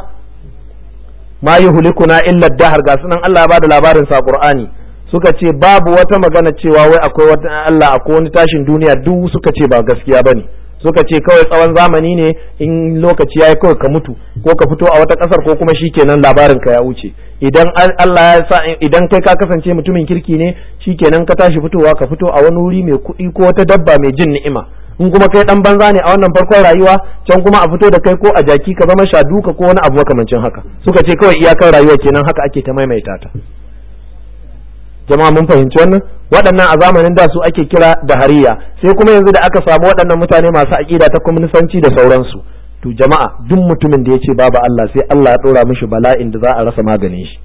ma yuhlikuna illa dahar ga sunan Allah ya bada labarin sa Qur'ani suka ce babu wata magana cewa wai akwai wata Allah akwai wani tashin duniya duk suka ce ba gaskiya bane suka ce kawai tsawon zamani ne in lokaci yayi kawai ka mutu ko ka fito a wata kasar ko kuma shikenan labarin ka ya wuce idan Allah ya sa idan kai ka kasance mutumin kirki ne shikenan ka tashi fitowa ka fito a wani wuri mai kuɗi ko wata dabba mai jin ni'ima in kuma kai dan banza ne a wannan farkon rayuwa can kuma a fito da kai ko a jaki ka zama shaduka ko wani abu makamancin haka suka ce kawai iyakar rayuwa kenan haka ake ta maimaita ta jama'a mun fahimci wannan waɗannan a zamanin da su ake kira da hariya sai kuma yanzu da aka samu waɗannan mutane masu aƙida ta kwaminisanci da sauransu to jama'a duk mutumin da ya ce babu Allah sai Allah ya ɗora mishi bala'in da za a rasa maganin shi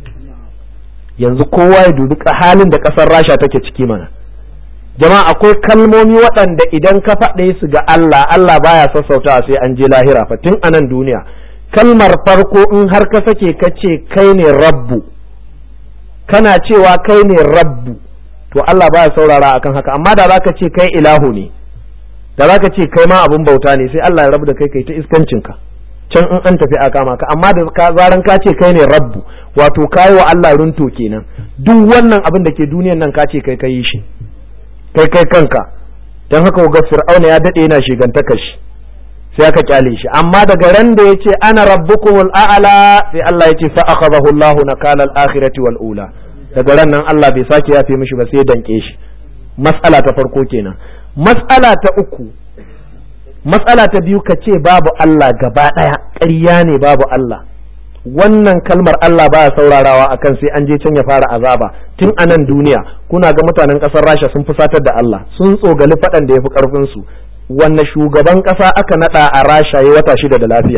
yanzu kowa ya dubi halin da ƙasar rasha take ciki mana jama'a akwai kalmomi waɗanda idan ka faɗe su ga Allah Allah baya sassautawa sai an je lahira fa tun a nan duniya kalmar farko in har ka sake ka ce kai ne rabbu kana cewa kai ne rabbu to Allah baya saurara akan haka amma da zaka ce kai ilahu ne da zaka ce kai ma abun bauta ne sai Allah ya rabu da kai kai ta iskancinka can in an tafi a kama ka amma da ka zaran ka ce kai ne rabbu wato kai wa Allah runto kenan duk wannan abin da ke duniyan nan ka ce kai kai shi kai kai kanka dan haka ga fir'auna ya dade yana shigantaka shi sai aka kyale shi amma daga ran da yace ana rabbukumul a'la sai Allah yace fa akhadahu Allahu nakala al-akhirati wal ula daga ran nan Allah bai sake yafe mishi ba sai danke shi mas'ala ta farko kenan mas'ala ta uku mas'ala ta biyu ka ce babu Allah gaba daya ƙarya ne babu Allah wannan kalmar Allah baya saurarawa akan sai an je can ya fara azaba tun a nan duniya kuna ga mutanen ƙasar Rasha sun fusatar da Allah sun tsogali faɗan da ya fi ƙarfin su wanne shugaban ƙasa aka naɗa a rasha ya wata shida da lafiya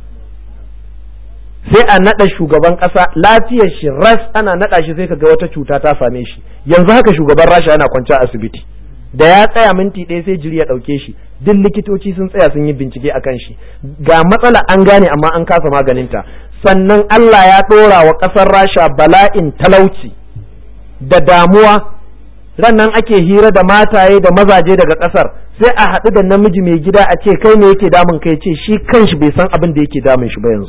sai a naɗa shugaban ƙasa lafiyar shi ras ana naɗa shi sai kaga wata cuta ta same shi yanzu haka shugaban rasha yana kwance a asibiti da ya tsaya minti ɗaya sai jiri ya ɗauke shi duk likitoci sun tsaya sun yi bincike a kan shi ga matsala an gane amma an kasa maganinta sannan Allah ya ɗora wa ƙasar rasha bala'in talauci da damuwa rannan ake hira da mataye da mazaje daga ƙasar sai a haɗu da namiji mai gida a ce kai ne yake damun kai ce shi kanshi bai san abin da yake damun shi ba yanzu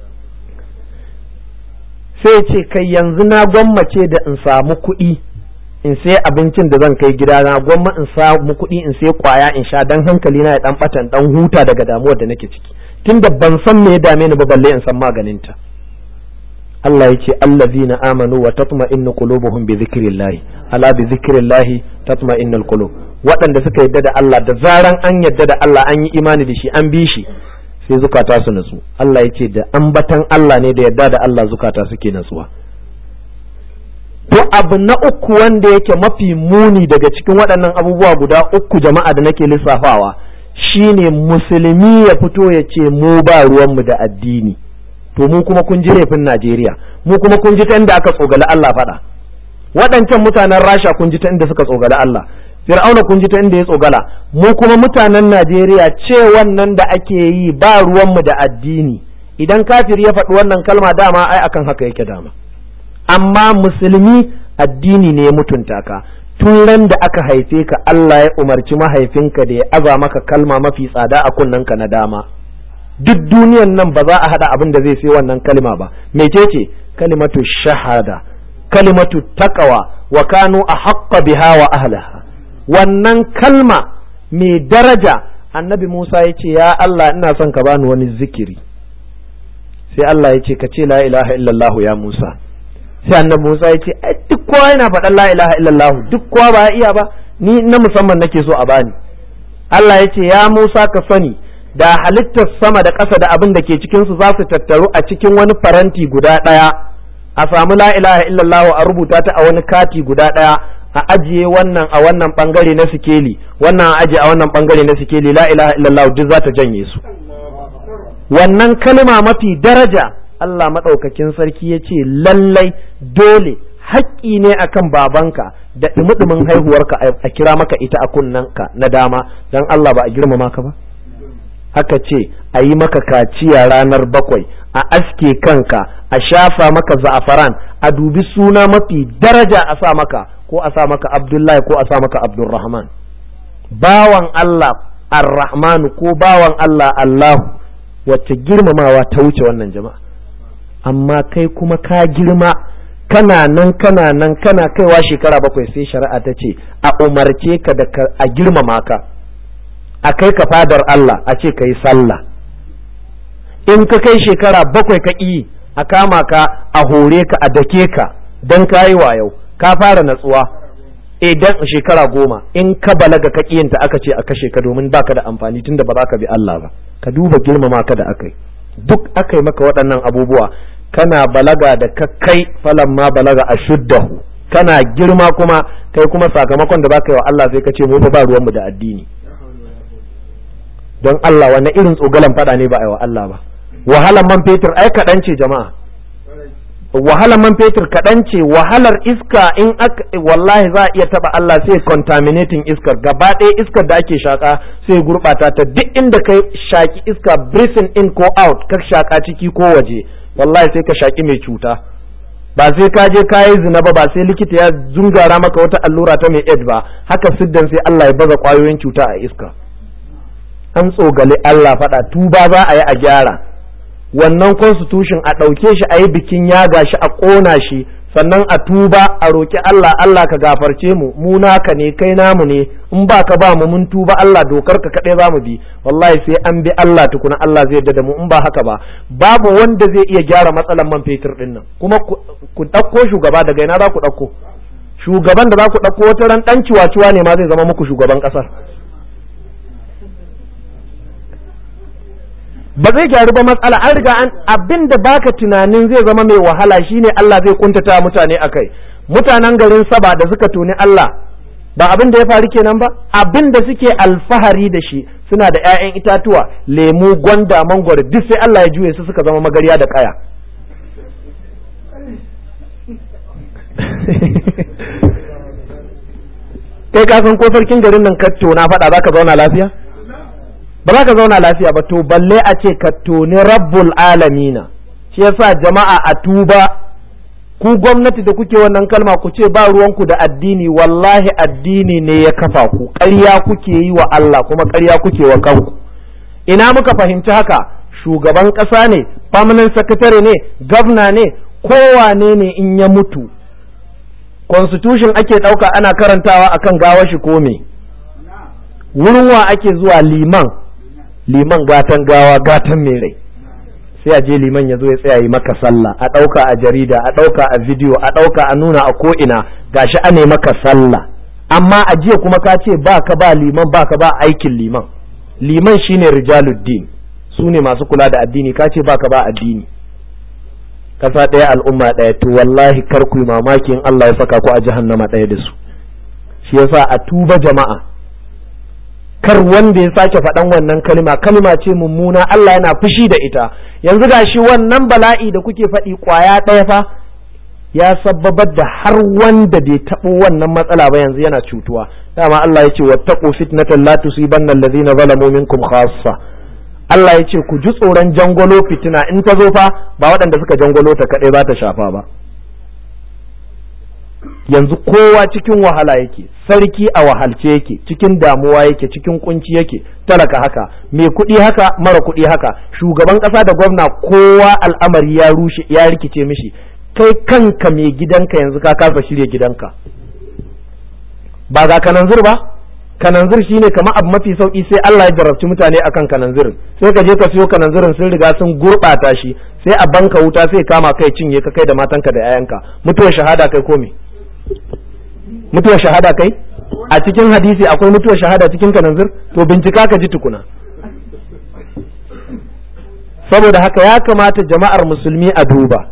sai ce kai yanzu na gwammace da in samu kuɗi in sai abincin da zan kai gidana gwamma in samu kuɗi in sai kwaya in sha dan hankali na ya dan batan dan huta daga damuwar da nake ciki tunda ban san me ya dame ni ba balle in san maganinta Allah ya ce allazina amanu wa tatma'innu qulubuhum bi dhikrillah ala bi dhikrillah tatma'innul qulub waɗanda suka yadda da Allah da zaran an yadda da Allah an yi imani da shi an bi shi sai zukata su natsu Allah ya ce da ambatan Allah ne da yadda da Allah zukata suke natsuwa to abu na uku wanda yake mafi muni daga cikin waɗannan abubuwa guda uku jama'a da nake lissafawa shine musulmi ya fito ya ce mu ba ruwanmu da addini to mu kuma kun ji laifin Najeriya mu kuma kun ji ta inda aka tsogale Allah faɗa waɗancan mutanen Rasha kun ji ta inda suka tsogale Allah Fir'auna kun ji ta inda ya tsogala mu kuma mutanen Najeriya ce wannan da ake yi ba ruwanmu da addini idan kafiri ya faɗi wannan kalma dama ai akan haka yake dama amma musulmi addini ne ya mutunta ka tun ran da aka haife ka Allah ya umarci mahaifinka da ya aza maka kalma mafi tsada a kunnenka na dama duk duniyan nan ba za a hada abin da zai sai wannan kalma ba mecece kalimatu shahada kalimatu taqwa wa kanu ahqqa biha wa ahliha wannan kalma mai daraja annabi Musa ya ce ya Allah ina son ka bani wani zikiri sai Allah ya ce ka ce la ilaha illallah ya Musa sai annabi Musa ya ce ai duk kowa yana faɗan la ilaha illallah duk kowa ba ya iya ba ni na musamman nake so a bani Allah ya ce ya Musa ka sani da halittar sama da ƙasa da abin da ke cikin su za su tattaru a cikin wani faranti guda ɗaya a samu la ilaha illallah a rubuta ta a wani kati guda ɗaya a ajiye wannan a wannan bangare na sikeli wannan a ajiye a wannan bangare na sikeli la ilaha illallah duk za ta janye su wannan kalma mafi daraja Allah maɗaukakin sarki ya ce lallai dole haƙƙi ne akan babanka da ɗumi haihuwarka a kira maka ita a kunnanka na dama don Allah ba a girmama ka ba aka ce a yi maka kaciya ranar bakwai a aske kanka a shafa maka za'afaran a dubi suna mafi daraja a sa maka ko a sa maka abdullahi ko a sa maka abdulrahman bawan Allah ar-rahmanu ko bawan Allah Allahu wacce girmamawa ta wuce wannan jama'a amma kai kuma ka girma kana nan kana nan kana kaiwa shekara bakwai sai shari'a ta ce a umarce ka da a girmama ka a kai ka fadar Allah a ce ka yi sallah in ka kai shekara bakwai ka ƙi a kama ka a hore ka a dake ka don ka yi yau ka fara natsuwa idan shekara goma in ka balaga ka ƙiyinta aka ce a kashe ka domin baka da amfani tunda ba za ka bi Allah ba ka duba girmama ka da aka yi duk aka yi maka waɗannan abubuwa kana balaga da ka kai falan ma balaga a shuddahu kana girma kuma kai kuma sakamakon da baka yi wa Allah sai ka ce mu ba ruwanmu da addini don Allah wanne irin tsogalan fada ne ba a yi wa Allah ba wahalar man fetur ai kaɗan ce jama'a wahalar man fetur kaɗan ce wahalar iska in aka wallahi za a iya taba Allah sai contaminating iskar gaba ɗaya iskar da ake shaka sai gurɓata ta duk inda kai shaki iska breathing in ko out ka shaka ciki ko waje wallahi sai ka shaki mai cuta ba sai ka je ka yi zina ba ba sai likita ya zungara maka wata allura ta mai aid ba haka siddan sai Allah ya baza kwayoyin cuta a iska an tsogale Allah faɗa tuba za a yi a gyara wannan constitution a ɗauke shi a yi bikin yaga shi a ƙona shi sannan a tuba a roƙi Allah Allah ka gafarce mu mu naka ne kai namu ne in ba ka ba mu mun tuba Allah dokar ka kaɗai za mu bi wallahi sai an bi Allah tukuna Allah zai yarda da mu in ba haka ba babu wanda zai iya gyara matsalan man fetur ɗin nan kuma ku ɗauko shugaba daga ina za ku ɗauko shugaban da za ku ɗauko wata ran ɗan ciwa-ciwa ne ma zai zama muku shugaban ƙasar ba zai gyaru ba matsala an riga an abin da baka tunanin zai zama mai wahala shine Allah zai kuntata mutane akai mutanen garin saba da suka tuni Allah ba abin da ya faru kenan ba abin da suke alfahari da shi suna da 'ya'yan itatuwa lemu gwanda mangwaro duk sai Allah ya juye su suka zama magariya da kaya kai ka san ko sarkin garin nan ka tona faɗa za ka zauna lafiya ba za ka zauna lafiya ba to balle a ce ka toni rabbul alamina shi yasa jama'a a tuba ku gwamnati da kuke wannan kalma ku ce ba ruwanku da addini wallahi addini ne ya kafa ku ƙarya kuke yi wa Allah kuma ƙarya kuke wa kanku ina muka fahimci haka shugaban ƙasa ne permanent secretary ne gwamna ne kowane ne in ya mutu constitution ake ɗauka ana karantawa akan gawa shi ko me wurin wa ake zuwa liman liman gatan gawa gatan mai rai sai a je liman ya zo ya tsaya yi maka sallah a ɗauka a jarida a ɗauka a bidiyo a ɗauka a nuna a ko'ina gashi a ne maka sallah amma a jiya kuma ka ce ba ka ba liman ba ka ba aikin liman liman shine rijaluddin su ne masu kula da addini ka ce ba ka ba addini kasa ɗaya al'umma ɗaya to wallahi kar ku yi mamaki in Allah ya saka ku a jahannama ɗaya da su shi yasa a tuba jama'a kar wanda ya sake faɗan wannan kalma kalma ce mummuna Allah yana fushi da ita yanzu gashi wannan bala'i da kuke faɗi ƙwaya ɗaya fa ya sababar da har wanda bai taɓo wannan matsala ba yanzu yana cutuwa dama Allah ya ce wattaqu fitnatan la tusibanna alladhina zalamu minkum khassa Allah ya ce ku ji tsoron jangolo fitina in ta zo fa ba waɗanda suka jangolo ta kaɗai za ta shafa ba yanzu kowa cikin wahala yake sarki a wahalce yake cikin damuwa yake cikin kunci yake talaka haka mai kuɗi haka mara kuɗi haka shugaban ƙasa da gwamna kowa al'amari ya rushe ya rikice mishi kai kanka mai gidanka yanzu ka kasa shirya gidanka ba ga kananzir ba kananzir shine kamar abu mafi sauki sai Allah ya jarabci mutane akan kananzirin sai ka je ka siyo kananzirin sun riga sun gurɓata shi sai a banka wuta sai kama kai cinye ka kai da matanka da 'ya'yanka mutuwar shahada kai ko me mutuwar shahada kai a cikin hadisi akwai mutuwar shahada cikin kananzir to bincika ka ji tukuna saboda haka ya kamata jama'ar musulmi a duba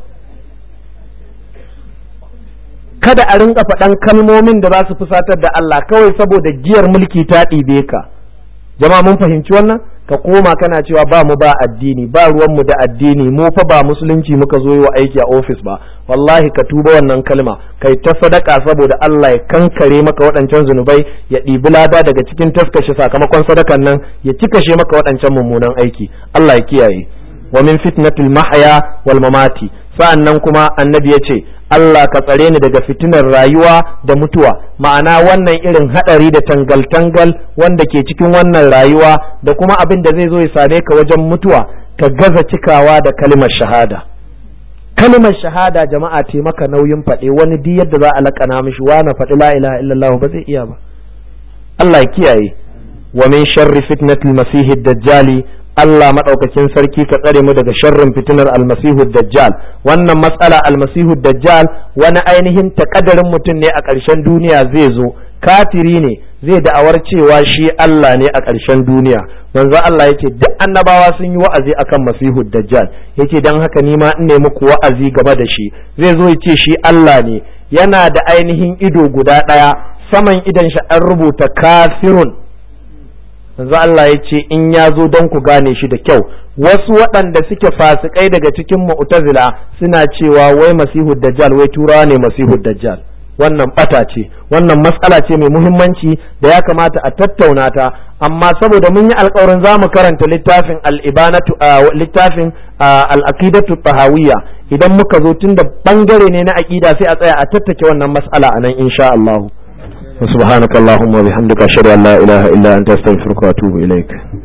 kada a rinka faɗan kalmomin da za su fusatar da Allah kawai saboda giyar mulki ta ɗibe ka jama'a mun fahimci wannan ka koma kana cewa ba mu ba addini ba ruwanmu da addini mu fa ba musulunci muka zo yi wa aiki a ofis ba wallahi ka tuba wannan kalma kai ta sadaka saboda Allah ya kankare maka waɗancan zunubai ya ɗibi lada daga cikin taskashi sakamakon sadakan nan ya cikashe maka waɗancan mummunan aiki Allah ya kiyaye wa min fitnatil mahya wal mamati sa'annan kuma annabi ya ce Allah ka tsare ni daga fitinar rayuwa da mutuwa ma'ana wannan irin hadari da tangal-tangal wanda ke cikin wannan rayuwa da kuma abin da zai zo ya same ka wajen mutuwa ka gaza cikawa da kalmar shahada kalmar shahada jama'a ce maka nauyin faɗe wani duk yadda za a laƙana mishi na faɗi la ilaha illallah ba zai iya ba Allah ya kiyaye wa min sharri fitnatil masihid dajjali Allah maɗaukakin sarki ka tsare mu daga sharrin fitinar almasihu dajjal wannan matsala almasihu dajjal wani ainihin takadarin mutum ne a ƙarshen duniya zai zo kafiri ne zai da'awar cewa shi Allah ne a ƙarshen duniya manzo Allah yace duk annabawa sun yi wa'azi akan masihu dajjal yace dan haka ni ma in ne muku wa'azi gaba da shi zai zo yace shi Allah ne yana da ainihin ido guda ɗaya saman idan shi an rubuta kafirun yanzu Allah ya ce in ya zo don ku gane shi da kyau wasu waɗanda suke fasikai daga cikin mu'tazila suna cewa wai masihu dajjal wai turawa ne masihu dajjal wannan bata ce wannan matsala ce mai muhimmanci da ya kamata a tattauna ta amma saboda mun yi alkawarin za mu karanta littafin al-ibanatu littafin al-aqidatu tahawiyya idan muka zo tunda bangare ne na aqida sai a tsaya a tattake wannan mas'ala anan insha Allah سبحانك اللهم وبحمدك أشهد أن لا إله إلا أنت أستغفرك وأتوب إليك